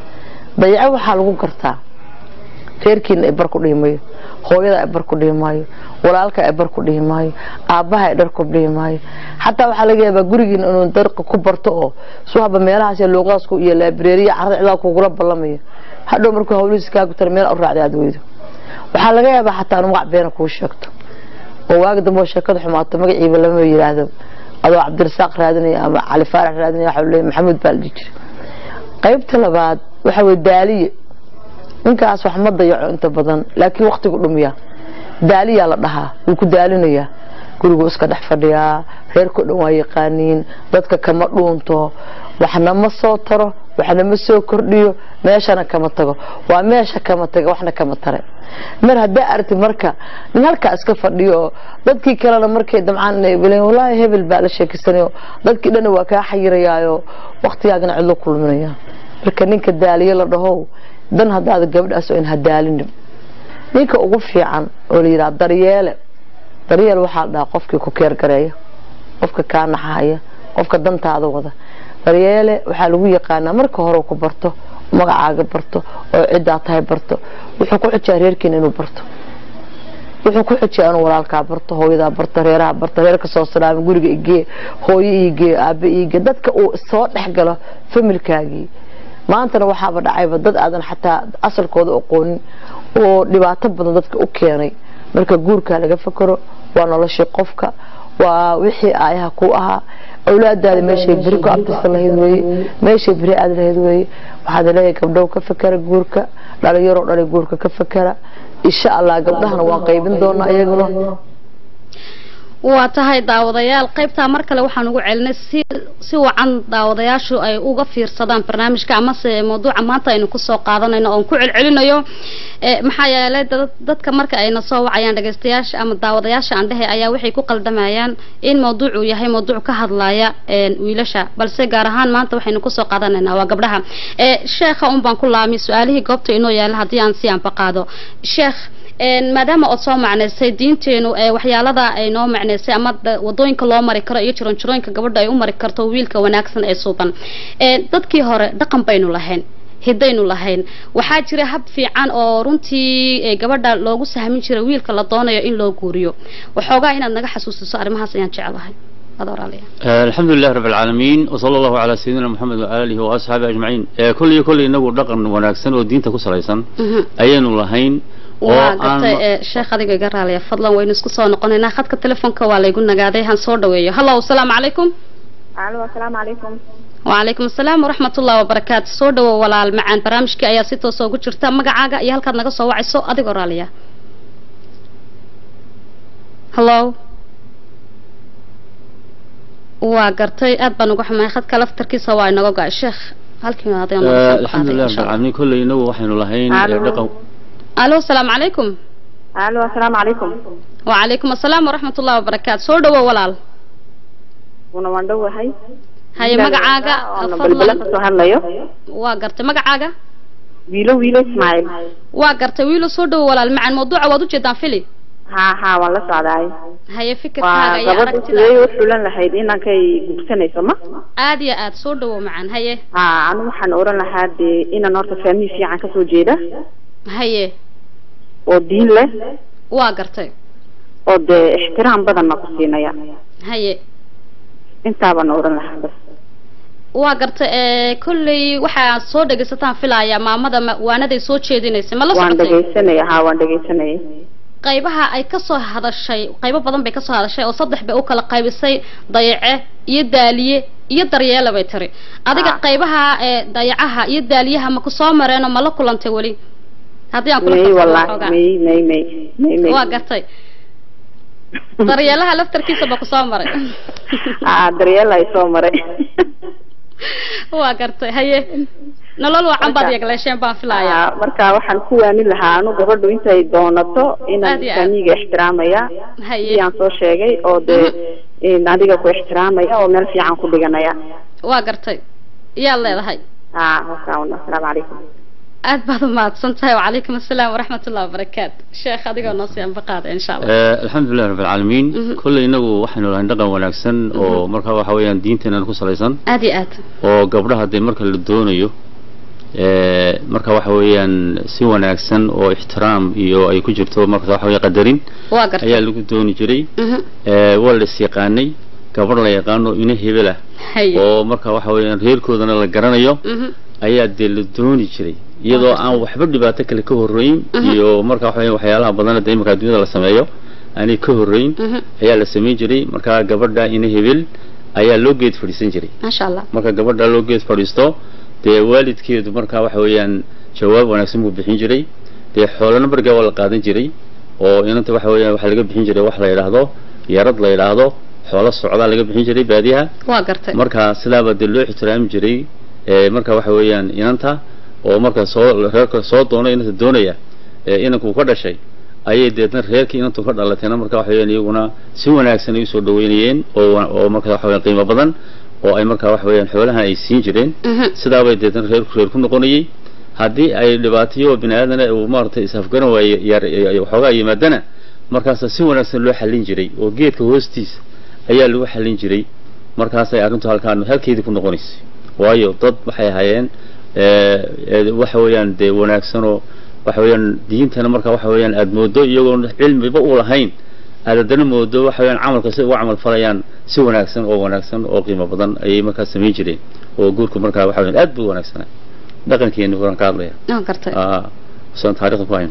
dayaco waxaa lagu gartaa reerkiina ay bar ku dhihi maayo hooyada ay bar ku dhihi maayo walaalka ay bar ku dhihi maayo aabbaha ay dhar ku dhihi maayo xataa waxaa laga yaabaa gurigiina inuu darqa ku barto oo suu haba meelahaas iyo luuqadaas ku iyo laabireeriya carada cidaa kugula ballamayo hadhow markuu hawlihiisa kaa gutana meel u raacday aad weydo waxaa laga yaabaa xataa inu magac beena kuu sheegto oo waagi dambe oo sheekada xumaato magaciiba lama yidhaahdo adoo cabdirasaaq raadinaya ama cali faarax raadinaya waxaa leeyahay maxamuud baa la dhihi jiray qaybta labaad waxa weye daaliye ninkaas wax ma dayaco inta badan laakiin waktigu dhumiya daaliyaa la dhahaa wuu ku daalinayaa guriguu iska dhex fadhiyaa reerkao dhan waa yaqaaniin dadka kama dhuunto waxna ma soo taro waxna ma soo kordhiyo meeshana kama tago waa meesha kama taga waxna kama tare mar haddaa aragti marka nin halkaa iska fadhiyo oo dadkii kalena markay damcaan inay bileen wallaahi hebel baa la sheekisanayo dadkii dhanna waa kaa xayirayaayo waktigaagana cidlo kulminaya marka ninka daaliye la dhahow dan haddaada gabadhaas oo in hadaalinin ninka ugu fiican oo la yidhaha daryeele daryeel waxaa la dhahaa qofkii ku keergareeya qofka kaa naxahaya qofka dantaada wada daryeele waxaa lagu yaqaanaa marka hore ku barto magacaaga barto oo ciddaa tahay barto wuxuu ku xujaa reerkiina inuu barto wuxuu ku xujaa inuu walaalkaa barto hooyadaa barto reeraha barto reerka soo salaama guriga igee hooyo iigee aabe iigee dadka uu soo dhex galo familkaagii maantana waxaaba dhacayba dad aadan xataa asalkooda aqoonin oo dhibaato badan dadka u keenay marka guurkaa laga fakero waa noloshii qofka waa wixii aayaha ku ahaa awlaadaada meeshay beri ku abtirsan lahayd weye meeshay beri aad lahayd weye waxaad leeyahay gabdhow ka fakera guurka dhalinyaroo dhalay guurka ka fakera insha allah gabdhahana waan qaybin doonaa iyaguna waa tahay daawadayaal qaybtaa mar kale waxaan ugu celinay si si wacan daawadayaashu ay uga fiirsadaan barnaamijka amase mawduuca maanta aynu kusoo qaadanayno oon ku celcelinayo Eh, maxaa yeelay dad- dadka marka ayna soo wacayaan dhagaystayaasha ama daawadayaasha aan dhehe ayaa waxay ku qaldamayaan in mawduucu yahay mawduuc ka hadlaya een, wiilasha balse gaar ahaan maanta waxaynu kusoo qaadanaynaa waa gabdhaha Eh, sheekha un baan ku laami su-aalihii goobta inoo yaala haddii aan si anba qaado sheekh een, maadaama ood soo macnaysay diinteenu ee waxyaalada ay noo macnaysay ama da- wadooyinka loo mari karo iyo jironjirooyinka gabadha ay u mari karto wiilka wanaagsan ee suuban Een, dadkii hore dhaqan baynu lahayn hidaynu lahayn waxaa jira hab fiican oo runtii ee, gabadha loogu sahmin jiray wiilka la doonayo in loo guuriyo waxoogaa inaad naga xasuusiso arrimahaas ayaan jeclahay wada walaalayaal آه، الحمد لله رب العالمين وصلى الله على سيدنا محمد وآله وأصحابه أجمعين آه، كل كل إنه دقن وناكسن ودين تكسريسن Mhm. أين لهين waa gartay ee, sheekh adiga iga raaliya fadlan waynu isku soo noqonaynaa khadka telefoonka waa laygu nagaaday han soo dhaweeyo hallo asalaamu calaykum alo asalaamu calaykum وعليكم السلام ورحمة الله وبركاته soo dhawow walaal macaan barnaamijkii ayaa si toos ugu jirta magacaaga iyo halkaad naga soo wacayso adigoo raaliya hallo waa gartay aad baan uga xumahay khadka laftarkiisa waa inaga go-ay sheekh halkii maadeen آه، الحمد لله رب العالمين كل إنه وحن لهين ألو. دقن alo asalaamu calaykum alo asalaamu calaykum وعليكم السلام ورحمة الله وبركاته soo dhawow walaal una waan dhowahay haye magacaaga oona balbala fadlan kasoo hadlayo waa gartay magacaaga wiilo wiilo ismaaciil waa gartay wiilo soo dhawow walaal macaan mawduuca waad ujeedaan fili ha ha waan la socdaay haye fikirkaaga waa iyo gabadhu aragtida sidee u xulan lahayd inankay gubsanayso ma aad iyo aad soo dhawow macaan haye ha anu waxaan oran lahaa dee inan horta faamiil fiican kasoo jeeda haye oo diin leh waa gartay oo dee ixtiraam badanna ku siinaya haye intaabaan oran lahaa bas waa gartay ee kolley waxaa soo dhegaysataan filaya maamada ma- waanaday soo jeedinaysay ma la waan socotay dhegaysanaya ha waan dhegaysanayay qaybaha ay kasoo hadashay qaybo badan bay kasoo hadashay oo saddex bay u kala qaybisay dayace iyo daaliye iyo daryeela bay tiri adiga Ah. qaybaha ee dayacaha iyo daaliyaha ma ku soo mareenoo ma la kulantay weli haddii aan kula may farsamo wallahi xoogaa. may may may may may waa gartay daryeelaha laftarkiisa ba ku soo maray ah daryeel ay soo maray waa gartay haye nolol wacan baad Marka- yegleesheen baan filayaa Ah, marka waxaan ku waanin lahaa anu gabadhu intay doonato inaan Aad iyo aad. faamiga ixtiraamaya haye sidii aan soo sheegay oo dee in adiga ku ixtiraamaya oo meel fiican ku dhiganaya waa gartay yaad leedahay ah marka un asalaamu calaykum aad baad u mahadsan tahay wacalaykum assalaam waraxmat ullahi wabarakaatu sheekh adigoo noo sii anbaqaada insha allah آه، الحمد لله رب العالمين Mhm. كل إنه وحن لهين دقن وناكسن أو مركا وحويان دينتنا كسريسن aad iyo aad oo gabdhaha dee marka la doonayo ee, marka waxa weeyaan si wanaagsan oo ixtiraam iyo ay ku jirto marka waxa weeye qadarin waa gartay ayaa lagu dooni jiray Mhm. ee, waa la is yaqaanay gabadh la yaqaano ina hebel ah haye oo marka waxa weeyaan reerkoodana la garanayo Mhm. ayaa dee la dooni jiray iyadoo aan waxba dhibaato kale ka horreyn Mhm. iyo marka waxa weeyaan waxyaalaha badan dee iminka adduunyada la sameeyo aanay ka horreyn Mhm. ayaa la samayn jiray marka gabadha ina hebel ayaa loo geed fadhiisan jiray maasha allah marka gabadha loo geed fadhiisto dee waalidkeedu marka waxa weeyaan jawaab wanaagsan buu bixin jiray dee xoolana bargaa waa la qaadan jiray oo inanta waxa weeyaan waxaa laga bixin jiray wax la yidhaahdo yarad la yidhaahdo xoolo socdaa laga bixin jiray baadiyaha waa gartay marka sidaaba dee loo ixtiraami jiray ee marka waxa weeyaan inanta oo marka soo reerka soo doona inanta doonaya ee inanku ka dhashay ayay deedna reerkii inantu ka dhalatayna marka waxa weeyaan iyaguna si wanaagsan ay usoo dhaweynayeen oo wa- oo marka waxa weeyaan qiimo badan oo ay marka waxa weeyaan xoolahan ay siin jireen Mhm. sidaabay deedna reerku reer ku noqonayay haddii ay dhibaatayo bini aadana uu maaragtay isafgaran waaye yar waxoogaa yimaadana markaasa si wanaagsan loo xallin jiray oo geedka hoostiisa ayaa lagu xallin jiray markaasay arrintu halkaan halkeedii ku noqonaysay waayo dad waxay ahaayeen ee, ee, waxa weeyaan dee wanaagsanoo waxa weeyaan diintana marka waxa weeyaan aad moodo iyagoon cilmiba u lahayn aad haddana moodo waxa weeyaan camalka si uga camal falayaan si wanaagsan oo wanaagsan oo qiimo badan ayay markaa samayn jireen oo guurku markaa waxa weeyaan aad buu wanaagsanaa dhaqankeeni waan ka hadlaya waa gartay aa saan taariikhda ku hayn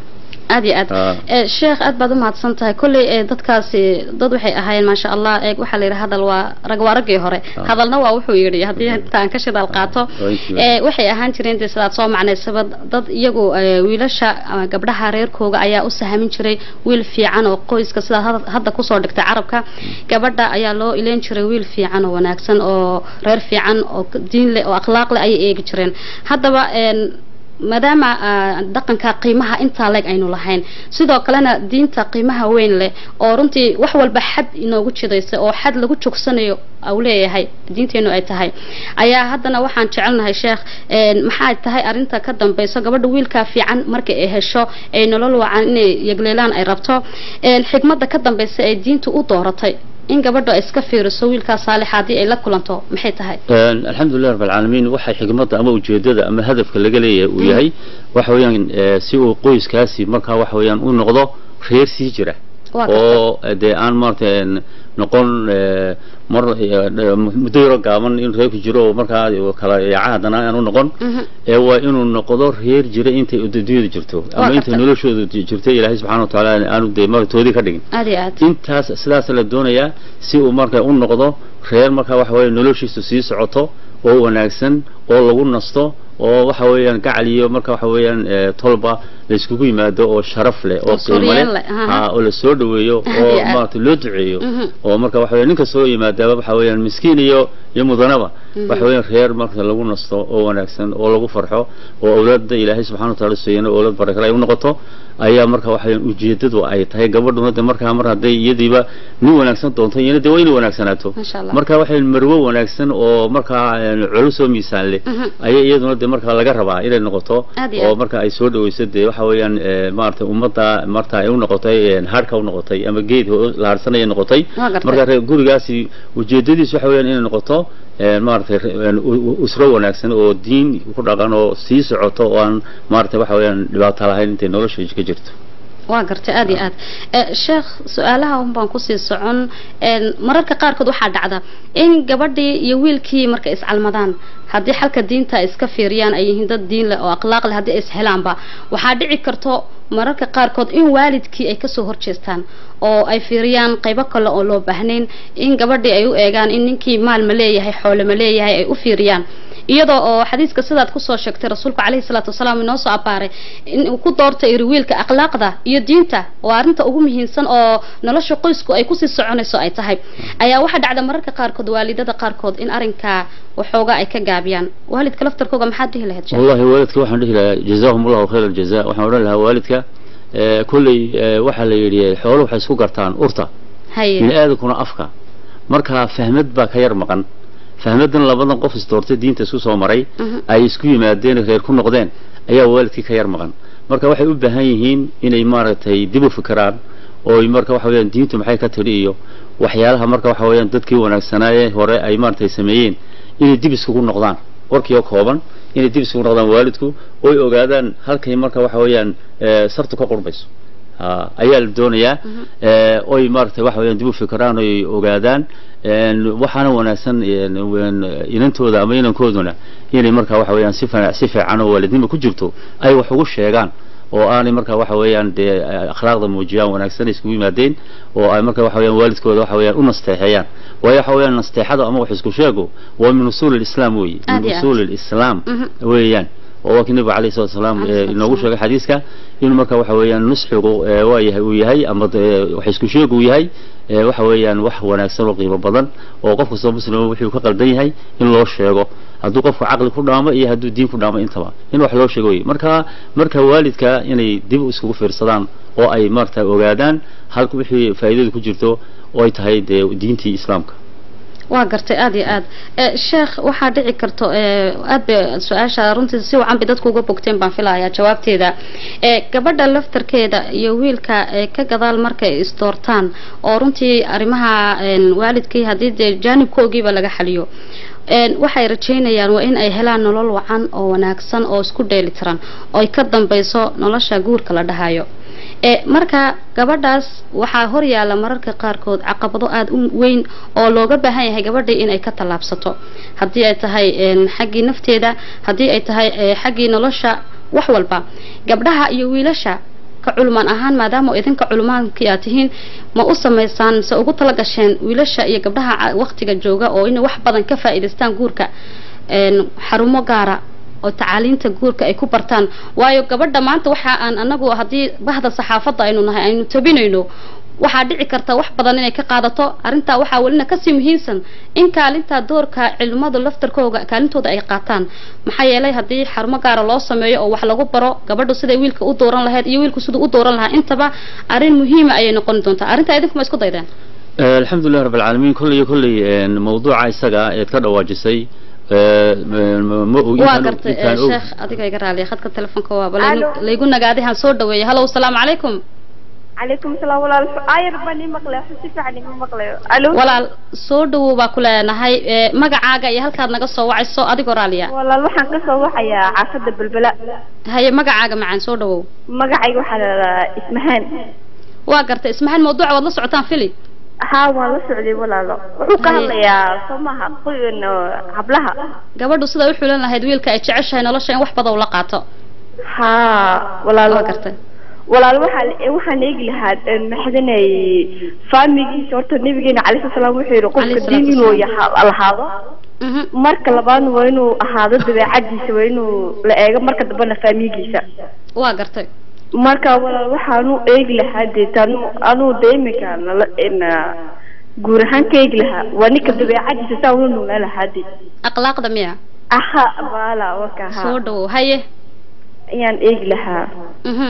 aad iyo aad Ah. Eh, sheekh aad baad umahadsan tahay kolley eh, dadkaasi dad waxay ahaayeen maasha allah eh, waxaa la yidhi hadal waa rag waa raggii hore Ah. hadalna waa wuxuu yidhi haddii intaan ka shidaal qaato Waa intii eh, waxay ahaan jireen dee sidaad soo macnaysaba dad iyagu eh, wiilasha ama gabdhaha reerkooga ayaa u sahamin jiray wiil fiican oo qoyska sidaad had- hadda kusoo dhigtay carabka gabadha ayaa loo ileen jiray wiil fiican oo wanaagsan oo reer fiican oo diin leh oo akhlaaq leh ayay eegi jireen haddaba een, maadaama ah, dhaqanka qiimaha intaa leeg aynu lahayn sidoo kalena diinta qiimaha weyn leh oo runtii wax walba xad inoogu jidaysa oo xad lagu jogsanayo au leeyahay diinteenu ay tahay ayaa haddana waxaan jecelnahay sheekh een, maxay tahay arinta ka dambeyso gabadha wiilkaa fiican marka ay hesho ay nolol wacan inay yegleelaan ay rabto een, xigmadda ka dambeysa ee diintu u dooratay in gabadha ay iska fiiriso wiilkaa saalixa haddii ay la kulanto maxay tahay Een, alxamdulilah rab alcaalamiin waxay xigmadda ama ujeedada ama hadafka laga leeyahay uu yahay waxa weeyaan eh, si uu qoyskaasi markaa waxa weeyaan u noqdo reer sii jira Waa gartay. oo eh, dee aan maarata een, noqon eh, mar eh, muddo yaro gaaban in reerku jiro oo markaa kala yaaca haddana aan u noqon Mhm. ee waa inuu noqdo reer jira intay adduunyada jirto Waa ama intay gartay. noloshooda jirto ilaahay subxaana wa tacaala aanu dee martoodii ka dhigin aad iyo aad intaas sidaas la doonayaa si uu marka u noqdo reer marka waxa weeye noloshiisu sii socoto oo wanaagsan oo lagu nasto oo waxa weeyaan gacal iyo marka waxa weeyaan eh, tolba la iskugu yimaado oo sharaf leh oo Oo qiimo suryaan leh leh, aha. ah, oo la soo dhaweeyo Aad oo iyo aad. maaragtay loo duceeyo Mhm. oo marka waxa weeye ninka soo yimaadaaba waxa weeyaan miskiin iyo iyo mudanaba Mhm. waxa weeyaan reer marka lagu nasto oo wanaagsan oo lagu farxo oo awlaadda ilaahay subxaana wa tacaala siiyana awlaad barakale ay u noqoto ayaa marka waxa weeyaan ujeedadu ay tahay gabadhuna de markaa mar hadday iyadiiba nin wanaagsan doonto iyana de waa inay wanaagsanaato Masha Allah. marka waxa weeyaan marwo wanaagsan oo markaa een, culus oo miisaan leh Mhm. ayaa iyaduna de markaa laga rabaa inay noqoto Aad iyo oo aad. marka ay soo dhaweyso de waxa weeyaan eh, maaragtay ummadda marta ay u noqotay een, harka u noqotay ama geed ho- la harsanaya noqotay Waa gartay. marka reer gurigaasi ujeedadiisu waxa weeyaan inay noqoto een, maaragtay re- een, u- u- usro wanaagsan oo diin ku dhaqan oo sii socoto oo aan maaragtay waxa weeyaan dhibaato lahayn intay nolosha ka jirto waa gartay aad iyo aad Eh, sheekh su-aalaha un baan kusii socon een, mararka qaarkood waxaa dhacda in gabadhii iyo wiilkii markay iscalmadaan haddii xalka diinta ay iska fiiriyaan ay yihiin dad diin leh oo akhlaaq leh haddii ay ishelaanba waxaa dhici karto mararka qaarkood in waalidkii ay kasoo horjeestaan oo ay fiiriyaan qaybo kale oo loo baahnayn in gabadhii ay u eegaan in ninkii maal ma leeyahay xoole ma leeyahay ay u fiiriyaan iyadoo oo xadiiska sidaad kusoo sheegtay rasuulku caleyhi salaatu wasalaam inoo soo abaaray in uu ku doortay iri wiilka akhlaaqda iyo diinta waa arrinta ugu muhiimsan oo nolosha qoysku ay kusii soconayso ay tahay ayaa waxaa dhacda mararka qaarkood waalidada qaarkood in arrinkaa waxoogaa ay ka gaabiyaan waalidka laftarkooga maxaad dhihi lahayd sheekh? والله والدك waxaan dhihi lahaa jazaahum allahu khayr aljaza waxaan odhan lahaa waalidka eh, kolley eh, waxaa la yidhi xoolo waxay isku gartaan urta haye bini aadankuna afka marka fahmad baa ka yar maqan fahmadan labadan qof isdoortay diinta isku soo maray Mhm. ay isku yimaadeen reer ku noqdeen ayaa waalidkii ka yar maqan marka waxay u baahan yihiin inay maaragtay dib u fikiraan oo ay marka waxa weeyaan diintu maxay ka tidhi iyo waxyaalaha marka waxa weeyaan dadkii wanaagsanaaye hore ay maaragtay sameeyeen inay dib iskugu noqdaan warkii oo kooban inay dib iskugu noqdaan waalidku oo ay ogaadaan halkay marka waxa weeyaan eh, sartu ka qurbayso ha ayaa la doonayaa ee oy maaragtay waxa weeyaan dib u fikiraan oy ogaadaan een waxaana wanaagsan een een inantooda ama inankooduna inay markaa waxa weeyaan si fana- si fiican oo waalidnimo ku jirto ay wax ugu sheegaan oo aanay markaa waxa weeyaan dee akhlaaqda muujiyaan wanaagsan iskugu yimaadeen oo ay markaa waxa weeyaan waalidkooda waxa weeyaan u nasteexeeyaan waayo waxa weeyaan nasteexada ama wax isku sheego waa min usuul alislaam weeye Aad min iyo aad. usuul alislaam Mhm. weeyaan oo waa kii nabiga calayhi salatu wasalaam Calayhi ee, salatu inoogu wasalaam. sheegay xadiiska inuu marka waxa weeyaan nusxigu ee, waa yahay uu yahay ama dee wax isku sheeg uu yahay ee, waxa weeyaan wax wanaagsan oo qiimo badan oo qof kastoo muslima wuxuu ka qaldan yahay in loo sheego hadduu qofku caqli ku dhaamo iyo hadduu diin ku dhaamo intaba in wax loo sheego wey marka marka waalidka inay dib iskugu fiirsadaan oo ay maarata ogaadaan halka wixii faa'iidadu ku jirto oo ay tahay dee diintii islaamka waa gartay aad iyo aad Eh, sheekh waxaa dhici karto eh, aad bay su-aasha runtii si wacan bay dadku uga bogteen baan filayaa jawaabteeda Eh, gabadha laftarkeeda iyo wiilka eh, ka gadaal markay isdoortaan oo runtii arrimaha een, waalidkii haddii dee jaanibkoogiiba laga xaliyo een, waxay rajeynayaan waa in ay helaan nolol wacan oo wanaagsan oo isku dheeli tiran oo ay ka dambeyso nolosha guurka la dhahayo e marka gabadhaas waxaa horyaala mararka qaarkood caqabado aada u weyn oo looga baahan yahay gabadhii inay ka tallaabsato haddii ay tahay een, xaggii nafteeda haddii ay tahay eh, xaggii nolosha wax walba gabdhaha iyo wiilasha ka culmaan ahaan maadaama oo idinka culmaankii aad tihiin ma u samaysaan mise ugu tala gasheen wiilasha iyo gabdhaha ca- waqtiga jooga oo inay wax badan ka faa'iidaystaan guurka een, xarumo gaara oo tacaaliinta guurka ay ku bartaan waayo gabadha maanta waxa aan anagu haddii bahda saxaafadda aynu nahay aynu tabinayno waxaa dhici karta wax badan inay ka qaadato arrintaa waxaa welina kasii muhiimsan in kaalinta doorka cilmadu laftarkooga kaalintooda ay qaataan maxaa yeelay haddii xarumo gaara loo sameeyo oo wax lagu baro gabadhu siday wiilka u dooran lahayd iyo wiilku siduu u dooran lahaa intaba arrin muhiima ayay noqon doontaa arrintaa idinkuma isku daydeen Eh, alxamdulilah rabb alcaalamiin kolley iyo kolley een, mawduuca isaga ah eed ka dhawaajisay eh, ma- ma og waa intaan og- gartay eh, intaan og sheekh adiga iga raaliya khadka telefoonka waaba Alo. laygu- laygu nagaaday han soo dhaweeya halow salaamu calaykum calaykum salaam walaal ayar baan ii maqlay si fiican ima maqlayo alo walaal soo dhawow baa ku leenahay eh, magacaaga iyo halkaad naga soo wacayso adigoo raaliya walaal waxaan ka soo waxayaa caafada belbela haye magacaaga macaan soo dhawow magacayga waxaa la dhahaa ismahaan waa gartay ismahaan mawduuca waad la socotaan fili haa waan la socday walaalo wuxuu ka Haye. hadlayaa soo maaha qoyn hablaha gabadhu siday u xulan lahayd wiilka ay jeceshahay nolosha in wax badan ula qaato haa walaalo waa gartay walaal waxaa waxaan eegi lahaa maxdanay faamigiisa horta nabigeena calayhi salaam wuxuu yidhi qofka Calayhi diin salaatu inuu wasalaam. yaha- lahaado Mhm. marka labaadna waa inuu ahaado dabeecadiisa waa inuu la eego marka dambena faamigiisa waa gartay marka walaal waxaanu eegi lahaa dee tanu anuu de iminka nala ina guur ahaan ka eegi lahaa waa ninka dabeecadiisa saa ula noolaa lahaa de akhlaaqda miya aha baala waka ha soo dhawow haye ayaan eegi lahaa mhm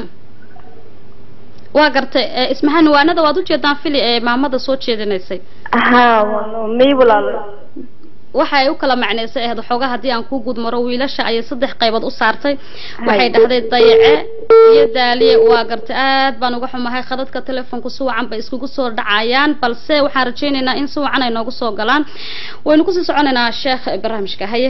waa gartay eh, ismahaan waanada waad ujeedaan fili ee maamada soo jeedinaysay aha wano may walaalo waxa ay u kala macnaysay ahayd waxoogaa haddii aan ku guud maro wiilasha ayay saddex qaybood u saartay waxay Hay. dhahday dayace iyo daaliye waa gartay aad baan uga xumahay khadadka telefoonku si wacan bay iskugu soo dhacayaan balse waxaan rajaynaynaa in si wacan ay noogu soo galaan waynu kusii soconaynaa sheekh barnaamijka haye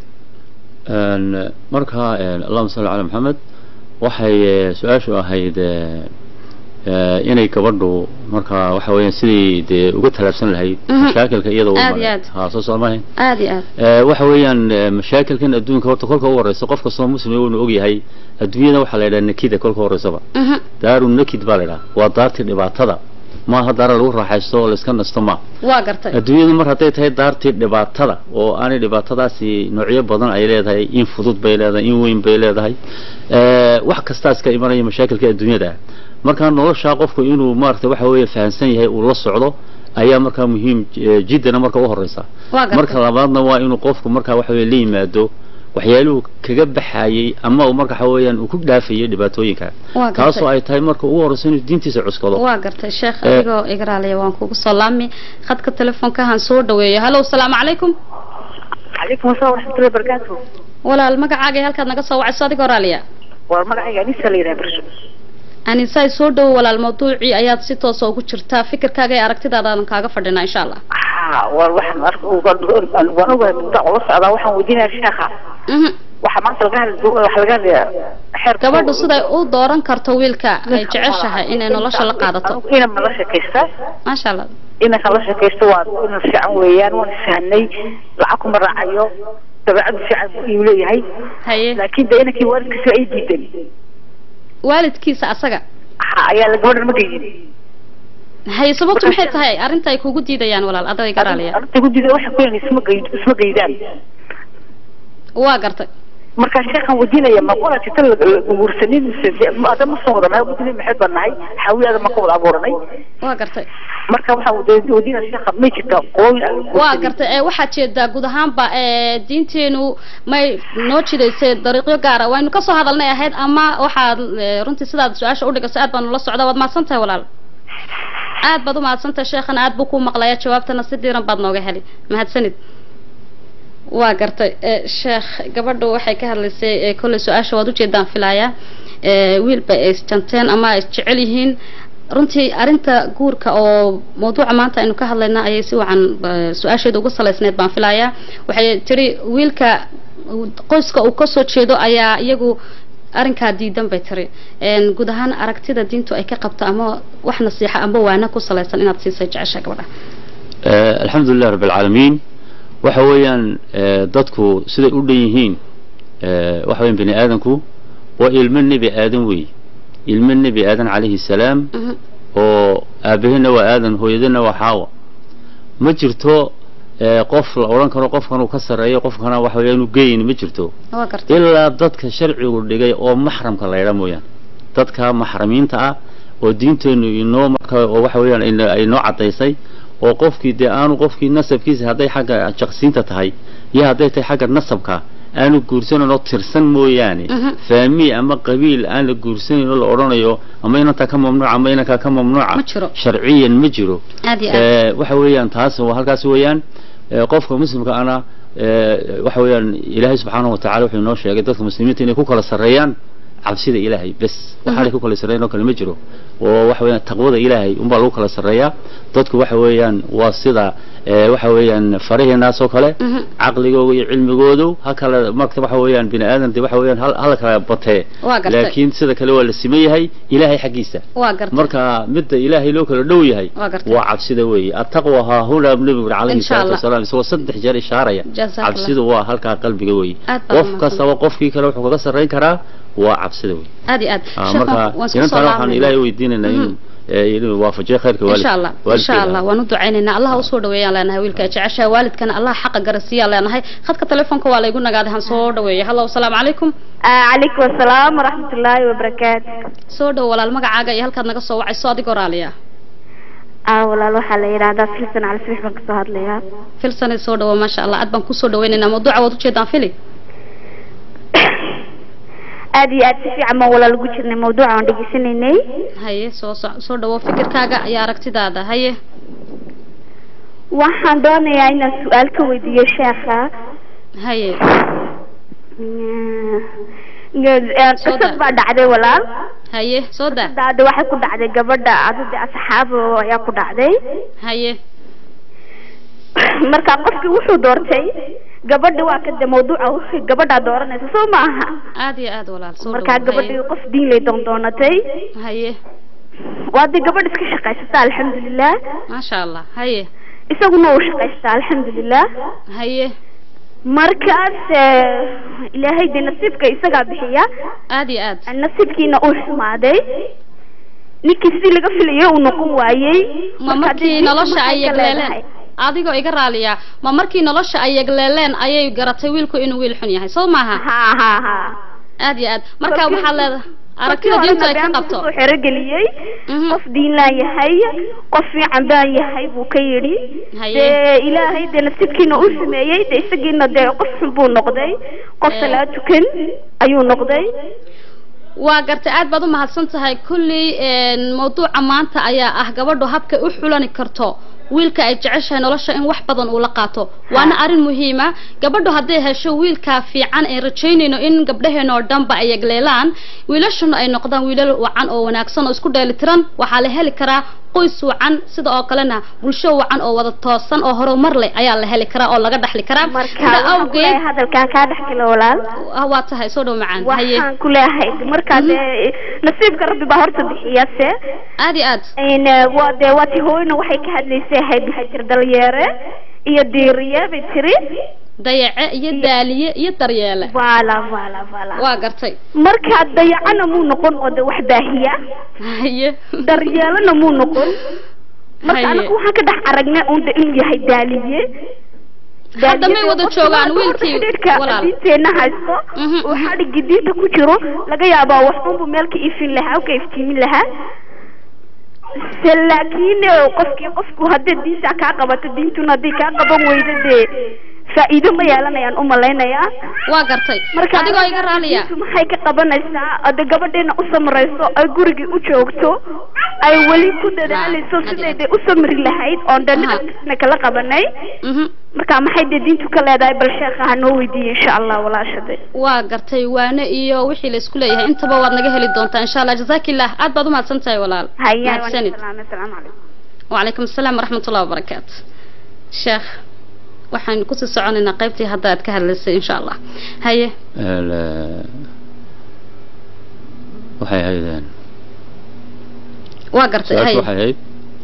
Een, marka een, allahuma salli calaa maxamed waxay eh, su-aashu ahayd eh, eh, inay gabadhu marka waxa weeyaan sidii dee uga talaabsan lahayd Mhm. mashaakilka iyada u Aad iyo maray. aad. ha soo soomahayn aada iyo aad Eh, waxa weeyaan eh, mashaakilkan adduunka horta kolka u horeysa qof kastoo muslim uuna ogyahay adduunyada waxaa la yidhaha nakida kolka horeysaba Mhm. daaru nakid baa la yidhaha waa daartii dhibaatada maaha daara lagu raaxaysto oo layska nasto ma waa gartay adduunyadu mar hadday tahay daartii dhibaatada oo aanay dhibaatadaasi noocyo badan ay leedahay in fudud bay leedahay in weyn bay leedahay Eh, wax kastaas ka imanaya mashaakilka adduunyada ah marka nolosha qofku inuu maaragtay waxa weeye fahamsan yahay uu la socdo ayaa markaa muhiim eh, jiddana marka u horeysa waa gartay marka labaadna waa inuu qofku markaa waxa weye la yimaado waxyaaluhu kaga baxayay ama uu marka waxa weeyaan uu ku dhaafayay dhibaatooyinka waa taasoo gartay ay tahay marka ugu horeysa inuu diintiisa cuskado waa gartay sheekh Eh. adigoo iga raaliya waan kugu soo laami khadka telefoonka han soo dhaweeyo halow salaamu calaykum calaykum asalaam waraxmatullahi wabarakaatu walaal magacaaga iyo halkaad naga soo wacayso adigoo raaliya waa magacayga anisa la yidhaha barsho anisaay soo dhowo walaal mawduucii ayaad si toosa ugu jirtaa fikirkaaga iyo aragtidaadaan kaaga fadhinaa insha allah ha waa waxaan ark waan ogahay muddo ula socdaa waxaan weydiinaya sheekha Mhm. waxa maanta laga hadli waxa laga hadlayaa xeer gabadhu siday u dooran karto wiilka ay jeceshahay inay nolosha la qaadato ina ma la sheekaysta maasha allah inanka la sheekaysto waa ina fiican weeyaan waan isfahnay lacag kuma raacayo dabeecadu fiican buu iu leeyahay haye laakiin de inankii waalidkiisa ay diidan waalidkiisa asaga ha ayaa la gabadhan ma geynin haye sababtu maxay tahay arrinta ay kugu diidayaan walaal aday garaaliya arrinta gudida waxay ku leeyihin isma geyd isma geydaan waa gartay marka sheekhan weydiinaya ma qola jita guursanin mise ada ma soo wada nahay gudida maxay baan nahay xaawiyaada ma ka wada abuuranay waa gartay marka waxaan weydiinaya sheekha may jirta qooyin aan la waa guursanin. gartay ee waxaad jeedaa guud ahaanba ee diinteenu may noo jidaysay dariiqyo gaara waynu kasoo hadalnay ahayd ama waxaad ee, runtii sidaad su-aasha udhigayso aad baanu la socdaa waad mahadsan tahay walaal aad baad u mahadsantahay sheekhana aad buu ku maqlaya jawaabtana si diiran baad nooga heli mahadsanid waa gartay ee, sheekh gabadhu waxay ka hadlaysay ee, kolley su-aasha waad ujeedaan filayaa ee, wiilba ay isjanteen ama ay jecel yihiin runtii arrinta guurka oo mawduuca maanta aynu ka hadlayna ayay si wacan eh, su-aasheeda ugu salaysneyd baan filayaa waxay tiri wiilka uu- qoyska uu kasoo jeedo ayaa iyagu arrinkaa diidan bay tiri Een, guud ahaan aragtida diintu ay ka qabto ama wax nasiixa ama waana ku salaysan inaad siisay jecesha gabadha Eh, alxamdu lilah rabb alcaalamiin waxa weeyaan eh, dadku siday u dhan yihiin eh, waxa weeyaan bini aadanku waa ilmo nebi aadan weey ilmo nebi aadan calayhi salaam oo aabahena waa aadan hooyadana waa xaawa ma jirto ee, qof la odhan karo qofkan uu ka sarreeyo qofkana waxa weeyaan uu geyn ma jirto waa gartay ilaa dadka sharcigu dhigay oo maxramka la yidhaa mooyaan dadka maxramiinta ah oo diinteennu inoo marka oo waxa weeyaan ina- ay noo caddaysay oo qofkii dee aanu qofkii nasabkiisa hadday xagga jaqsiinta tahay iyo hadday tahay xagga nasabka aanu guursanan oo tirsan mooyaane Mhm. faami ama qabiil aan la guursanayn oo la odhanayo ama inantaa ka mamnuuca ama inankaa ka mamnuuca Ma jiro. sharciyan ma jiro aad iyo aad ee, waxa weeyaan taas waa halkaas weeyaan ee, qofka muslimka ana ee, waxa weeyaan ilaahay subxaanahu watacaala wuxuu inoo sheegay dadka muslimiinta inay ku kala sarreeyaan cabsida ilaahay bes waxaanay ku kala sarreeyan oo kale ma jiro oo waxa weeyaan taqwada ilaahay unbaa lagu kala sarreeyaa dadku waxa weeyaan waa sida ee, waxa weeyaan faraheenaas oo kale Mhm. caqligooda iyo cilmigoodu ha kala marka waxa weeyaan bini aadan de waxa weeyaan hal hal kala batee Waa gartay. laakiin sida kale waa la siman yahay ilaahay xaggiisa waa gartay marka midda ilaahay loo kala dhow yahay Waa gartay. waa cabsida weeye attaqwa haa huna nabigu calayhi Insha salaatu Allah. wasalaam isagoo saddex jeer ishaaraya Jazakallah. cabsidu waa halkaa qalbiga weeye Aad baa qof umahadsan. kastaba qofkii kale wuxuu kaga sarrayn karaa waa cabsida weeye aad iyo aad Ah, Sheekh, marka waan isku soo inantaana waxaan laabanayna. ilaahay weydiinaynaa inuu ee, inuu waafajiyo khayrka waalid insha allah insha waalidkeeda. allah waan u ducaynaynaa allah usoo dhaweeyaan leenahay wiilka jecesha waalidkana allah xaqa garasiiyaan leenahay khadka telefoonka waa laygu nagaaday han soo dhaweeya hallo asalaamu calaykum calaykum asalaam waraxmatullaahi wabarakaatu soo dhow walaal magacaaga iyo halkaad naga soo wacayso adigoo raaliya ah walaal waxaa la yidhaahdaa filsan cali sibix baan kasoo hadlayaa filsane soo dhawo maasha allah aad baan kusoo dhaweynaynaa mawduuca waad ujeedaan fili aad iyo aad si fiican baan walaal ugu jirnay mawduuca aan dhegeysanaynay haye soo so- soo dhawo fikirkaaga iyo aragtidaada haye waxaan doonayaa inaan su-aal ka weydiiyo sheekha haye qisad baa dhacday walaal haye soo daa daada waxay ku dhacday gabadha adada asxaab ayaa ku dhacday haye marka qofkii wuxuu doortay gabadha waa kada mawduuca wixii gabadhaa dooranaysa soo maaha aad iyo aad walaal soo markaa dhawo gabadhii qof diin lay doondoonatay haye waa dee gabadh iska shaqaysata alxamdulilah maasha allah haye isaguna uu shaqaystaa alxamdulilah haye markaas eh, ilaahay dee nasiibka isagaa bixiya aad iyo aad nasiibkiina uu xumaaday ninkii sidii laga filayay uu noqon waayey ma Marka markii dee nolosha ay maxay ka leedahay? yegleeleen adigoo iga raaliya ma markii nolosha ay yegleeleen ayay garatay wiilku inuu wiil xun yahay soo maaha ha ha ha aad iyo aad marka Markii- waxaad leedahay markii aragtida horena diintu ay ka been buu qabto kusoo xerogeliyey Mhm. qof diinlaan yahay qof fiican baan yahay buu ka yidhi Haye. dee ilaahay dee nasiibkiina uu sameeyey dee isagiina dee qof xun buu noqday qof Eh. salaad tukan ayuu noqday waa gartay aad baad u mahadsan tahay kulley een, mawduuca maanta ayaa ah gabadhu habkay u xulani karto wiilka ay jeceshahay nolosha in wax badan uu la qaato waana arrin muhiima gabadhu hadday hesho wiilka fiican ee rajaynayno in gabdhaheena oo dhanba ay yegleelaan wiilashuna ay noqdaan wiilal wacan oo wanaagsan oo isku dheelitiran waxaa la heli karaa qoys wacan sida oo kalena bulsho wacan oo wada toosan oo horumar leh ayaa la heli karaa oo laga dhaxli karaa marka sida waxaan ku awgeed leeyahay hadalkaan kaa dhex gala walaal ah, waa tahay soo dhow macaan haye waxaan ku leeyahay markaa dee nasiibka rabbi baa horta bixiya se aad iyo aad Een, eh, waa dee waa ti hooyna waxay ka hadlaysay ahayd maxay jir dalyeere iyo diiriye bay tiri dayace iyo daaliye iyo daryeele waala waala waala waa gartay markaa dayacana muu noqon oo de wax baahiya haye daryeelana muu noqon marka Haye. anagu waxaan ka dhex aragnay un de inuu yahay daaliye Hadda may wada joogaan wiilkii walaal. diinteena haysto Mhm, oo mhm. xadhigii diinta ku jiro laga yaabaa waxunbu meel ka ifin lahaa ka iftiimin lahaa se laakiin eh, qofkii qofku hadday diinta kaa qabato diintuna hadday kaa qaban weydo dee faa'iido ma yeelanayaan u malaynayaa waa gartay marka adigoo iga raaliya diintu maxay ka qabanaysaa ade gabadheena u samrayso ay gurigii u joogto ay weli ku dadaalayso Ah, siday dee u samri lahayd oon Aha. dhanna kala qabanay Mhm. marka maxay dee diintu ka leedahay bal sheekha ha noo weydiiye insha allah walaashade waa gartay waane iyo wixii la isku leeyahay intaba waad naga heli doontaa insha allah jazaakillah aad baad u mahadsan tahay walaal hayaan mahadsanid asalaamu calaykum وعليكم السلام ورحمة الله وبركاته شيخ waxaan kusii soconaynaa qaybtii hadda aad ka hadlaysay insha allah haye ال- waxay ahaydeen waa gartay su-aashu haye waxay ahayd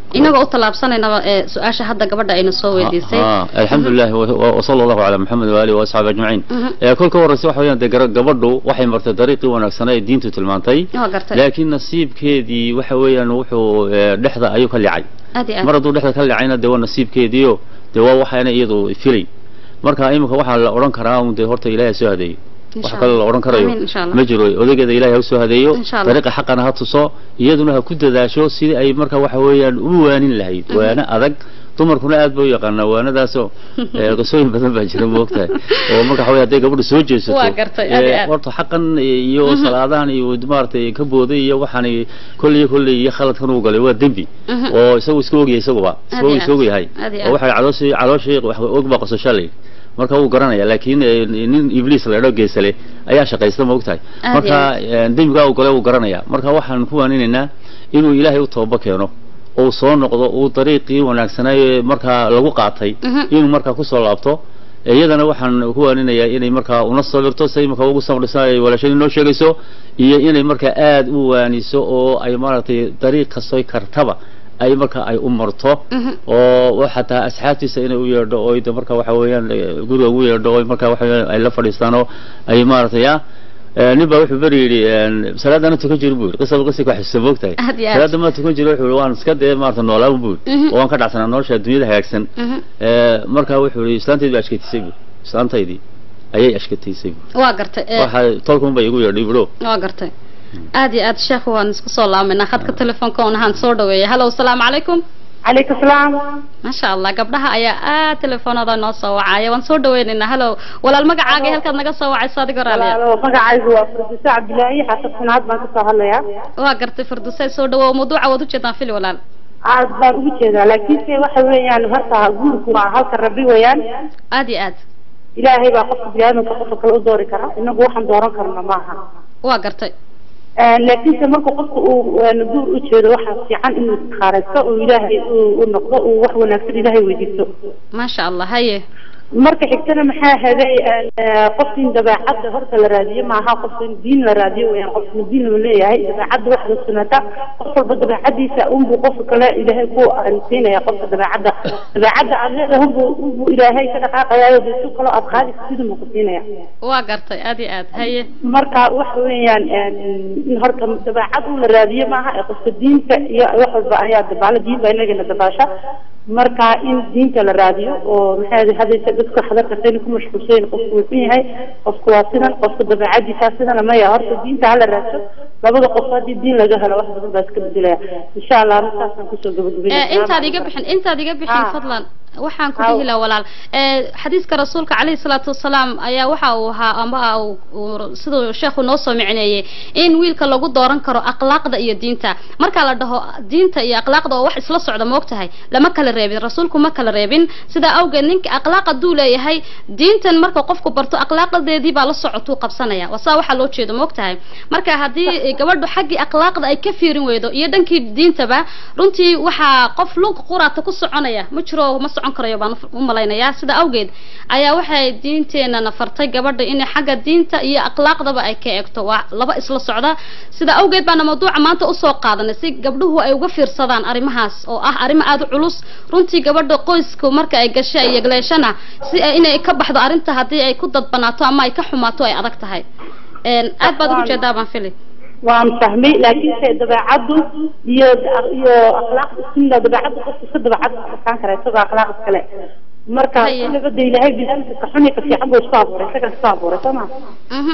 inagoo u tallaabsanaynaba ee su-aasha hadda gabadha ayna soo weydiisay آه الحمد لله و- وصلى الله على محمد وآله وأصحابه أجمعين Mhm. ee kolka horeysa waxa weeyaan dee gara- gabadhu waxay martay dariiqii wanaagsanaa ee diintu tilmaantay waa gartay laakiin nasiibkeedii waxa weeyaan wuxuu ee, dhexda ayuu ka licay aad iyo mar aad hadduu dhexda ka licayna dee waa nasiibkeediio dee waa waxaana iyadu filay marka imika waxaa la odhan karaa un dee horta ilaahay ha soo hadeeyo wax Insha kale la Allah. odhan karayo Amiin, insha Allah. ma jiro odageeda ilaahay ha usoo hadeeyo Insha Allah. dariiqa xaqana ha tuso iyaduna ha ku dadaasho sidii ay marka waxa weeyaan u waanin lahayd Mhm. waana adag dumarkuna aad ba u yaqaanaa waanadaasoo ee, qisooyin badan baa jira moogtahay oo marka waxa weeye hadday gabadhu soo jeesato Waa gartay, aad iyo ee, aad. horta xaqan iyo Mhm. salaadahan iyo maaragtay ka booday iyo waxaan kolley kolley iyo khaladkan uu galay waa dembi Mhm. oo isagu iska ogyahay isaguba Aad isagu iyo iska aad. ogyahay Aad iyo oo aad. waxay calooshii calooshii wax og baa qosasho leh marka wuu garanaya laakiin eh, nin ibliis la idho geesale ayaa shaqaysta ma ogtahay Aad marka iyo eh, dembigaa uu gale wuu garanaya marka waxaan ku waaninaynaa inuu ilaahay u tooba keeno uu soo noqdo uu dariiqii wanaagsanaaye markaa lagu qaatay Mhm. inuu markaa kusoo laabto iyadana waxaan ku waaninayaa inay markaa una sabirto say markaa ugu sabirsan ay walaashadii noo sheegayso iyo inay markaa aad u waaniso oo ay maaragtay dariiq kastoy kartaba ay marka ay u marto Mhm. oo wa- xataa asxaabtiisa inay u yeedho oo de marka waxa weeyaan eh, guriga ugu yeedho oo marka waxa weeyaan ay la fadhiistaan oo ay maaragtay ya Eh, nin baa wuxuu beri yidhi salaadana tukan jiri buu yidhi qisaba qisi ku xasuusan moogtahay Aad iyo aad. salaada ma tukan jiro wuxuu yidhi waan iska dee maarata noolaan buu yidhi Mhm. oo waan ka dhacsanaa nolosha dunyada hagaagsan Mhm. Eh, marka wuxuu yidhi islaantaydii baa ashkatisay buu islaantaydii ayay ashkataysay buu waa gartay ee, waxa tolkun bay igu yeedhay buro waa gartay aad iyo aad sheekh waan isku soo laaminaa khadka telefoonka un ahaan soo dhaweeyay hallow salaamu calaykum calaykum salaam maasha allah gabdhaha ayaa aad telefoonada noo soo wacaya waan soo dhaweynaynaa hallow walaal magacaaga iyo halkaad naga soo wacayso adigoo raaliya walaalo magacaygu waa fardiso cabdilaahi xasan had baan kasoo hadlayaa waa gartay fardusay soo dhawow mawduuca waad ujeedaan fili walaal aad baan ugu jeedaa laakiinse waxa weeyaan horta guurku waa halka rabbi weeyaan aad iyo aad ilaahay baa qofka biniaadamka qofka kale u doori kara inagu waxaan dooran karna maaha waa gartay laakiinse marka qofka uu een, guur u jeedo waxaa fiican inuu istikhaaresto oo ilaahay uu u noqdo uu wax wanaagsan ilaahay weydiisto maasha allah haye marka xigtana maxaa haday qofka in dabeecadda horta la raadiyo maaha qofka in diin la raadiyo weyaan qofka diin lama leeyahay dabeecadda wax la sunata qof walba dabeecadiisa unbuu qofka kale ilaahay ku siinaya qofka dabeecadda dabeecadda aad leedahay unbuu unbuu ilaahay ka dhaqaaqayaayo de si kaloo aad qaadi kartid unbuu ku siinaya waa gartay aad iyo aad haye marka waxa weeyaan in horta dabeecad un la raadiyo maaha ee qofka diinta iyo wax walba ayaa dabaala diin baa inagana dabaasha marka in diinta la raadiyo oo maxay hadaysa dadka hadarkasayna ku mashquulsayn qofku wuu xun yahay qofku waa sidan qofka dabeecadiisa sidana maya horta diinta hala raadso labada qof haddii diin laga helo wax badan baa iska bedelaya insha allah markaasaan kusoo Eh, gabagabeynaya intaad iga bixin intaad iga bixin Ah. fadlan waxaan ku Ah. dhihi lahaa walaal Eh, xadiiska rasuulka calayhi salaatu wasalaam ayaa waxa uu ahaa ama uu- uu- siduu sheekhu noo soo micneeyey in wiilka lagu dooran karo akhlaaqda iyo diinta marka la dhaho diinta iyo akhlaaqda oo wax isla socda ma ogtahay lama kala reebin rasuulku ma kala reebin sidaa awgeed ninka akhlaaq hadduu leeyahay diintan marka qofku barto akhlaaqadeedii baa la socotuu qabsanaya wasaa waxaa loo jeedo ma ogtahay marka haddii gabadhu xaggii akhlaaqda ay ka fiirin weydo iyo dhankii diintaba runtii waxaa qof lug quraata ku soconaya ma jiro ma socon karayo baan u malaynayaa sida awgeed ayaa waxay diinteenana fartay gabadha in xagga diinta iyo akhlaaqdaba ay ka eegto waa laba isla socda sida awgeed baana mawduuca maanta usoo qaadanay si gabdhuhu ay uga fiirsadaan arrimahaas oo ah arrimo aada u culus runtii gabadha qoysku marka ay gashay ay yegleeshana si ay inay ka baxdo arrinta haddii ay ku dadbanaato ama ay ka xumaato ay adag tahay Een, aad baad ugu jeedaa baan fili waan fahmay laakiinse dabeecaddu iyo iyo akhlaaqda sunna dabeecadda qofka iska dabeecad adkaan kara isagoo akhlaaq iskale marka Haye. kulabada ilaahay biniaadamka ka xun iyo ka fiican buu isku abuuray isagaa isku abuuray soo ma Mhm.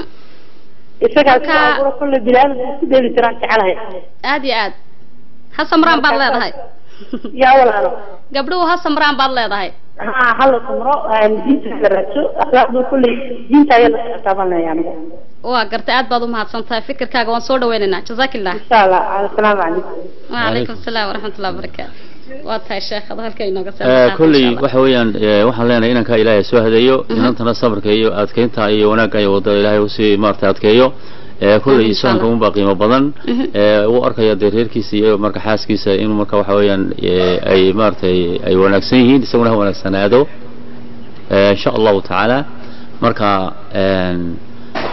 isagaa isku Marka- abuuray kulle biniaadamka isku dheeli tiraan jecelahay aad iyo aad ha samraan baad Marka- leedahay yaa walaalo gabdhuhu ha samraan baad leedahay ها هلا سمرة diinta la raadso akhlaaqdu kulli diinta ayaa la socotaa baan leeyahay anigu waa gartay aad baad u mahadsan tahay fikirkaaga waan soo dhaweynaynaa jazaakillah insha allah assalaamu calaykum wacalaykum asalaam waraxmatullahi wabarakaatu waa tahay sheekhada halka inooga Eh, kolley waxa weeyaan eh, waxaan leenahay inanka ilaahay soo hadeeyo inantana sabarka iyo adkeynta iyo wanaagga iyo wadada ilaahay usii maaragtay adkeeyo Eh, kolley Insha Allah. isfahanka unbaa qiimo badan Mhm. Eh, uu arkaya dee reerkiisa iyo marka xaaskiisa inuu marka waxa weeyaan eh, ay maaragtay ay wanaagsan yihiin isaguna ha wanaagsanaado Eh, insha allahu tacaala marka een,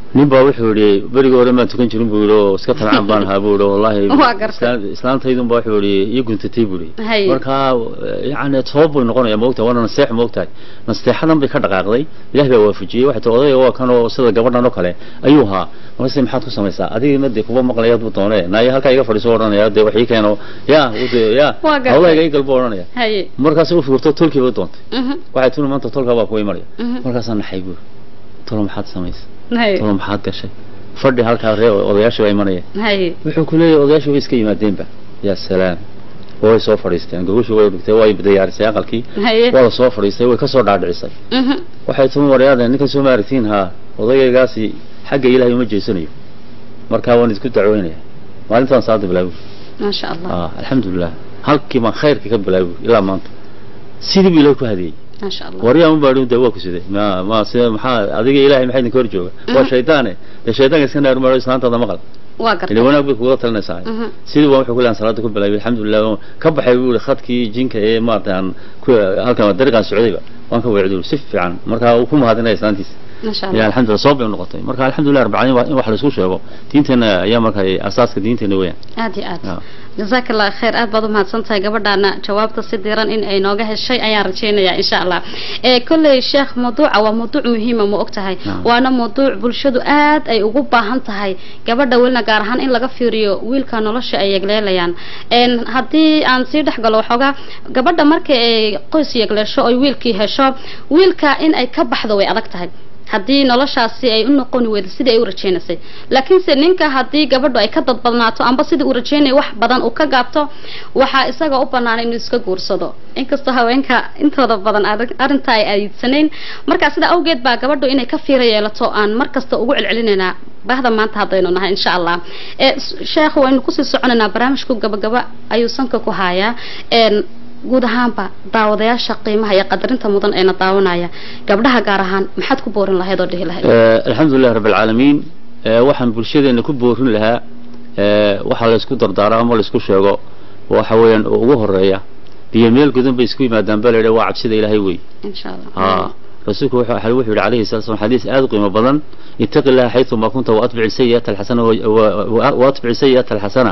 nin baa wuxuu yihi berigii hore maan tukan jirin buu yihi oo iska tabcaan baan ahaa buu yihi wallahi Waa gartay. islaan- islaantaydun baa wuxuu yihi iyo guntatay buu yihi Hay. markaa yani sabab bay noqonaya maogtahay waana naseex maogtahay nasteexadan bay ka dhaqaaqday ilaah baa waafajiyey waxay tii odayga waa kan oo sida gabadhan oo kale ayuu ahaa markaase maxaad ku samaysaa adiga ma dee kuba maqlaya buu doone naayo halkaa iga fadhiiso odhanaya dee wax ii keeno ya wude ya Waa gartay. hawlahayga ii galbu odhanaya haye markaas u fikirto tolkii bay doontay Mhm, waxay tuni maanta tolkaa baa kuwa imanaya mhm. markaasaa naxay buuri tolo maxaad samaysa haye tolo maxaad gashay fadhi halkaa ree odayaashii baa imanaya haye wuxuu ku leeyahay odayaashii way iska yimaadeenba yaa salaam way soo fadhiisteen gogashii way dhigtay way diyaarisay aqalkii haye waa la soo fadhiistay way kasoo dhaadhicisay Mhm, waxay tumi waryaadeen ninkan soo maaragtiin haa odayaygaasi xagga ilaahay uma jeesanayo markaa waan isku dacweynaya maalintaan saada bilaabi maasha allah ah alxamdulilah halkii baan khayrka ka bilaabi ilaa maanta sidii buu ilahay ku hadiyey maasha allah waryaa un baadhin dee waa ku sidee ma ma sida maxaa adiga ilaahay maxaa idinka hor jooga waa shaydaane dee shaydaanka iska naar maaro islaantaada maqal waa ile gartay wanaag bay kuga talinaysaa Mhm. sidii baan wuxuu ku leeyahay salaada ku bilaabay alxamdulilah waan ka baxay buu yihi khadkii jinka ee maarata aan ku halkan dariiqaan socdayba waan ka weecday si fiican markaa uu ku mahadinaya islaantiisa maasha ya allah alxamdulilah sabab bay u noqotay marka alxamdulilah rabbil caalamiin waa in wax la isku sheego diinteena ayaa marka asaaska diinteena weeyaan aad iyo aad Ah. jazaaka allah khayr aad baad umahadsan tahay gabadhaana jawaabta si diran in ay nooga heshay ayaan rajaynayaa insha allah ee kolley sheekh mawduuca waa mawduuc muhiima ma og tahay Naam. waana mawduuc bulshadu aad ay ugu baahan tahay gabadha welina gaar ahaan in laga fiiriyo wiilka nolosha ay yegleelayaan een haddii aan sii dhex galo waxoogaa gabadha marka ay qoys yegleesho oy wiilkii hesho wiilka in ay ka baxdo way adag tahay haddii noloshaasi ay u noqoni weydo sidii ay u rajaynaysay laakiinse ninka haddii gabadhu ay ka dadbadnaato amba sidii uu rajaynaya wax badan uu ka gaabto waxaa isaga u banaanay inuu iska guursado inkastoo haweenka intooda badan arrin- arrinta ay ayidsanayn marka sida awgeed baa gabadhu inay ka fiira yeelato aan mar kasta ugu celcelinaynaa bahda maanta haddaynu nahay insha allah ee s- sheekh waynu kusii soconaynaa barnaamijku gabagaba ayuu sanka ku hayaa een guud ahaanba daawadayaasha qiimaha iyo qadarinta mudan eena daawanaya gabdhaha gaar ahaan maxaad ku boorin lahayd oo dhihi lahayd alxamdulilah rabb alcaalamiin Eh, waxaan bulshadeena ku boorin lahaa eh, waxaa la isku dardaaro ama la isku sheego waxa weeyaan oo ugu horeeya biyo meel gudan bay isku yimaadaan baa la yidhaha waa cabsida ilaahay wey insha allah ها رسولك wuxuu wuxuu wuxuu yidhi calayhi salatu wasallam xadiis aad u qiimo badan ittaqi llaha xaytu ma kunta wa atbici sayi'ata alxasana wa- wa wa atbici sayi'ata alxasana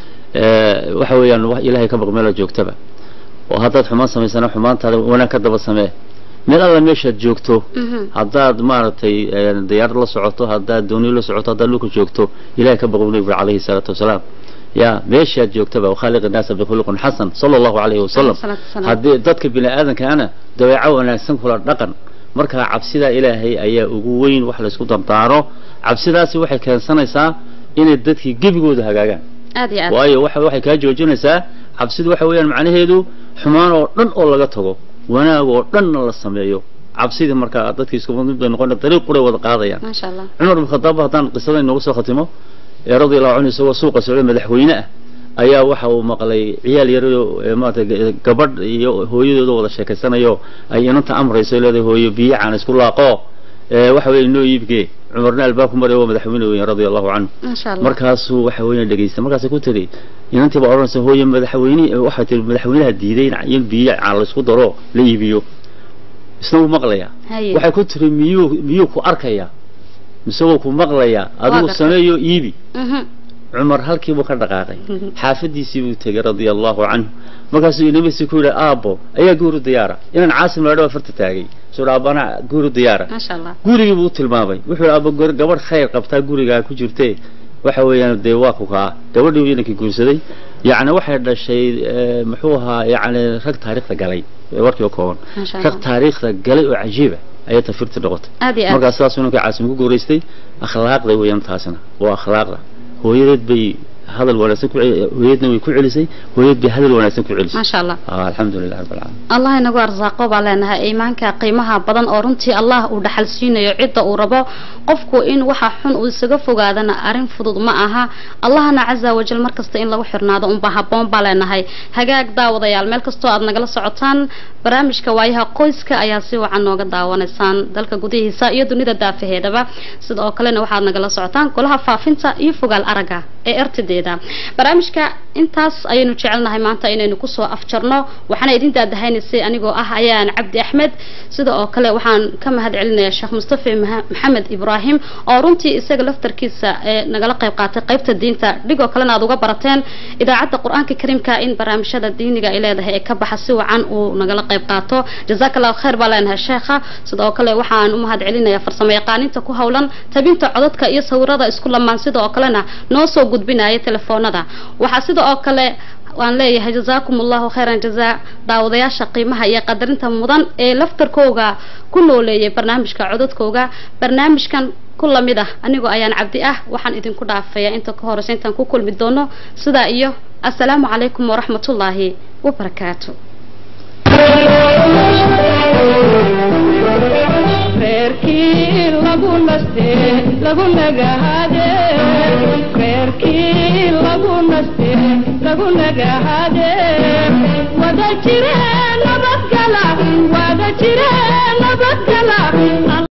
Eh, waxa weeyaan wax ilaahay ka baq meel aad joogtaba oo haddaad xumaan samaysana xumaantaada wanaag ka daba samee meel alla meeshaad joogto Mhm. haddaad maaragtay eh, diyaarad la socoto haddaad dooni la socoto haddaad dhulka joogto ilahay ka baqu nabigu calayhi salaatu wasalaam ya meeshaad joogtaba wakhaaliq innaasa bikhuluqin xasan sala allahu calayhi wasalam Alayhi salaatu wasalaam. haddii dadka bini aadankaana dabeeco wanaagsan kula dhaqan markaa cabsida ilaahay ayaa ugu weyn wax laysku dardaaro cabsidaasi waxay keensanaysaa inay dadkii gebigooda hagaagaan aad iyo aad waayo waxa waxay kaa joojinaysaa cabsidu waxa weeyaan macnaheedu xumaan oo dhan oo laga tago wanaag oo dhanna la sameeyo cabsidii markaa dadkii isku mid bay noqon dariiq quray wada qaadayaan maasha allah cumar bin khadaab haddaan qisada inoogu soo khatimo ee radiallahu canhu isagoo suuqa socday madaxweyne ah ayaa waxa uu maqlay ciyaal yaro maarata gabadh iyo hooyadooda wada sheekaysanayo ay inanta amrayso leedahay hooyo biyo caan isku laaqo ee waxa weeye inoo iibgee cumarna albaabku maray waa madaxweyne weyn radia allahu canhu maasha allah markaasuu waxa weeye dhegaystay markaasay ku tiri inantii baa odhanaysa hooye madaxweyne waxay tiri madaxweynaha diiday in- in biyo caan laysku daro la iibiyo isna wuu maqlayaa haye waxay ku tiri miyuu miyuu ku arkayaa mise wuu ku maqlayaa adigu gartay. sameeyo iibi Mhm. cumar halkii buu ka dhaqaaqay Mhm. xaafadiisii buu tegay radia allahu canhu markaasuu inamisi ku yidhi aabbo ayaa guuru diyaara inaan caasim laadho waa farta taagay suu aabana guuru diyaara maasha allah gurigii buu u tilmaamay wuxuu yidhi aabbo gor- gabadh khayr qabtaa gurigaa ku jirtee waxa weeyaan dee waa ku kaa gabadhii inankii guursaday yacni waxay dhashay eh, muxuu ahaa yacni rag taariikhda galay ee warkii oo kooban maasha rag allah taariikhda galay oo cajiiba ayay tafirti noqotay aad iyo aad markaas sidaasuu ninka caasim ku guuraystay akhlaaqda weeyaan taasina waa akhlaaqda hooyadeed bay hadal wanaagsan ku cel- hooyadna way ku celisay hooyad bay hadal wanaagsan ku celisay maasha allah ah alxamdulilah rabbil caalamiin allah inagu arsaaqo baa leenahay iimaanka qiimaha badan oo runtii allah uu dhaxal siinayo cidda uu rabo qofku in waxa xun uu isaga fogaadana arrin fudud ma aha allahna caza wajal markasta in lagu xirnaado unba habboon baa leenahay hagaag daawadayaal meel kastoo aad nagala socotaan barnaamijka waayaha qoyska ayaa si wacan nooga daawanaysaan dalka gudihiisa iyo dunida daafaheedaba sidoo kalena waxaad nagala socotaan golaha faafinta iyo fogaal aragga ee rtd nabadeeda barnaamijka intaas ayaynu jecelnahay maanta inaynu kusoo afjarno waxaana idin daadahaynaysay anigoo ah ayaan cabdi axmed sida oo kale waxaan ka mahad celinayaa sheekh mustafa Maha- maxamed ibraahim oo runtii isaga laftarkiisa ee nagala qayb qaatay qaybta diinta dhigoo kalena aad uga barateen idaacadda qur-aanka kariimka in barnaamijyada diiniga ay leedahay ee ka baxa si wacan uu nagala qayb qaato jazaaka allahu khayr baa leenahay sheekha sidoo kale waxaan u mahad celinayaa farsamo yaqaaninta ku howlan tabinta codadka iyo sawirada isku lamaan sida oo kalena noo soo gudbinaya telefoonada waxaa sida oo kale waan leeyahay jazaakum allahu khayran jazaa daawadayaasha qiimaha iyo qadarinta mudan ee laftarkooga ku nooleeyay barnaamijka codadkooga barnaamijkan ku lamid ah anigoo ayaan cabdi ah waxaan idinku dhaafaya inta ka horeysa intaan ku kulmi doono sidaa iyo assalaamu calaykum waraxmatullaahi wabarakaatu reerkii lagu naste lagu nagahade reerkii lagu naste lagu nagahade wada jire nabadgala wada jire nabadgala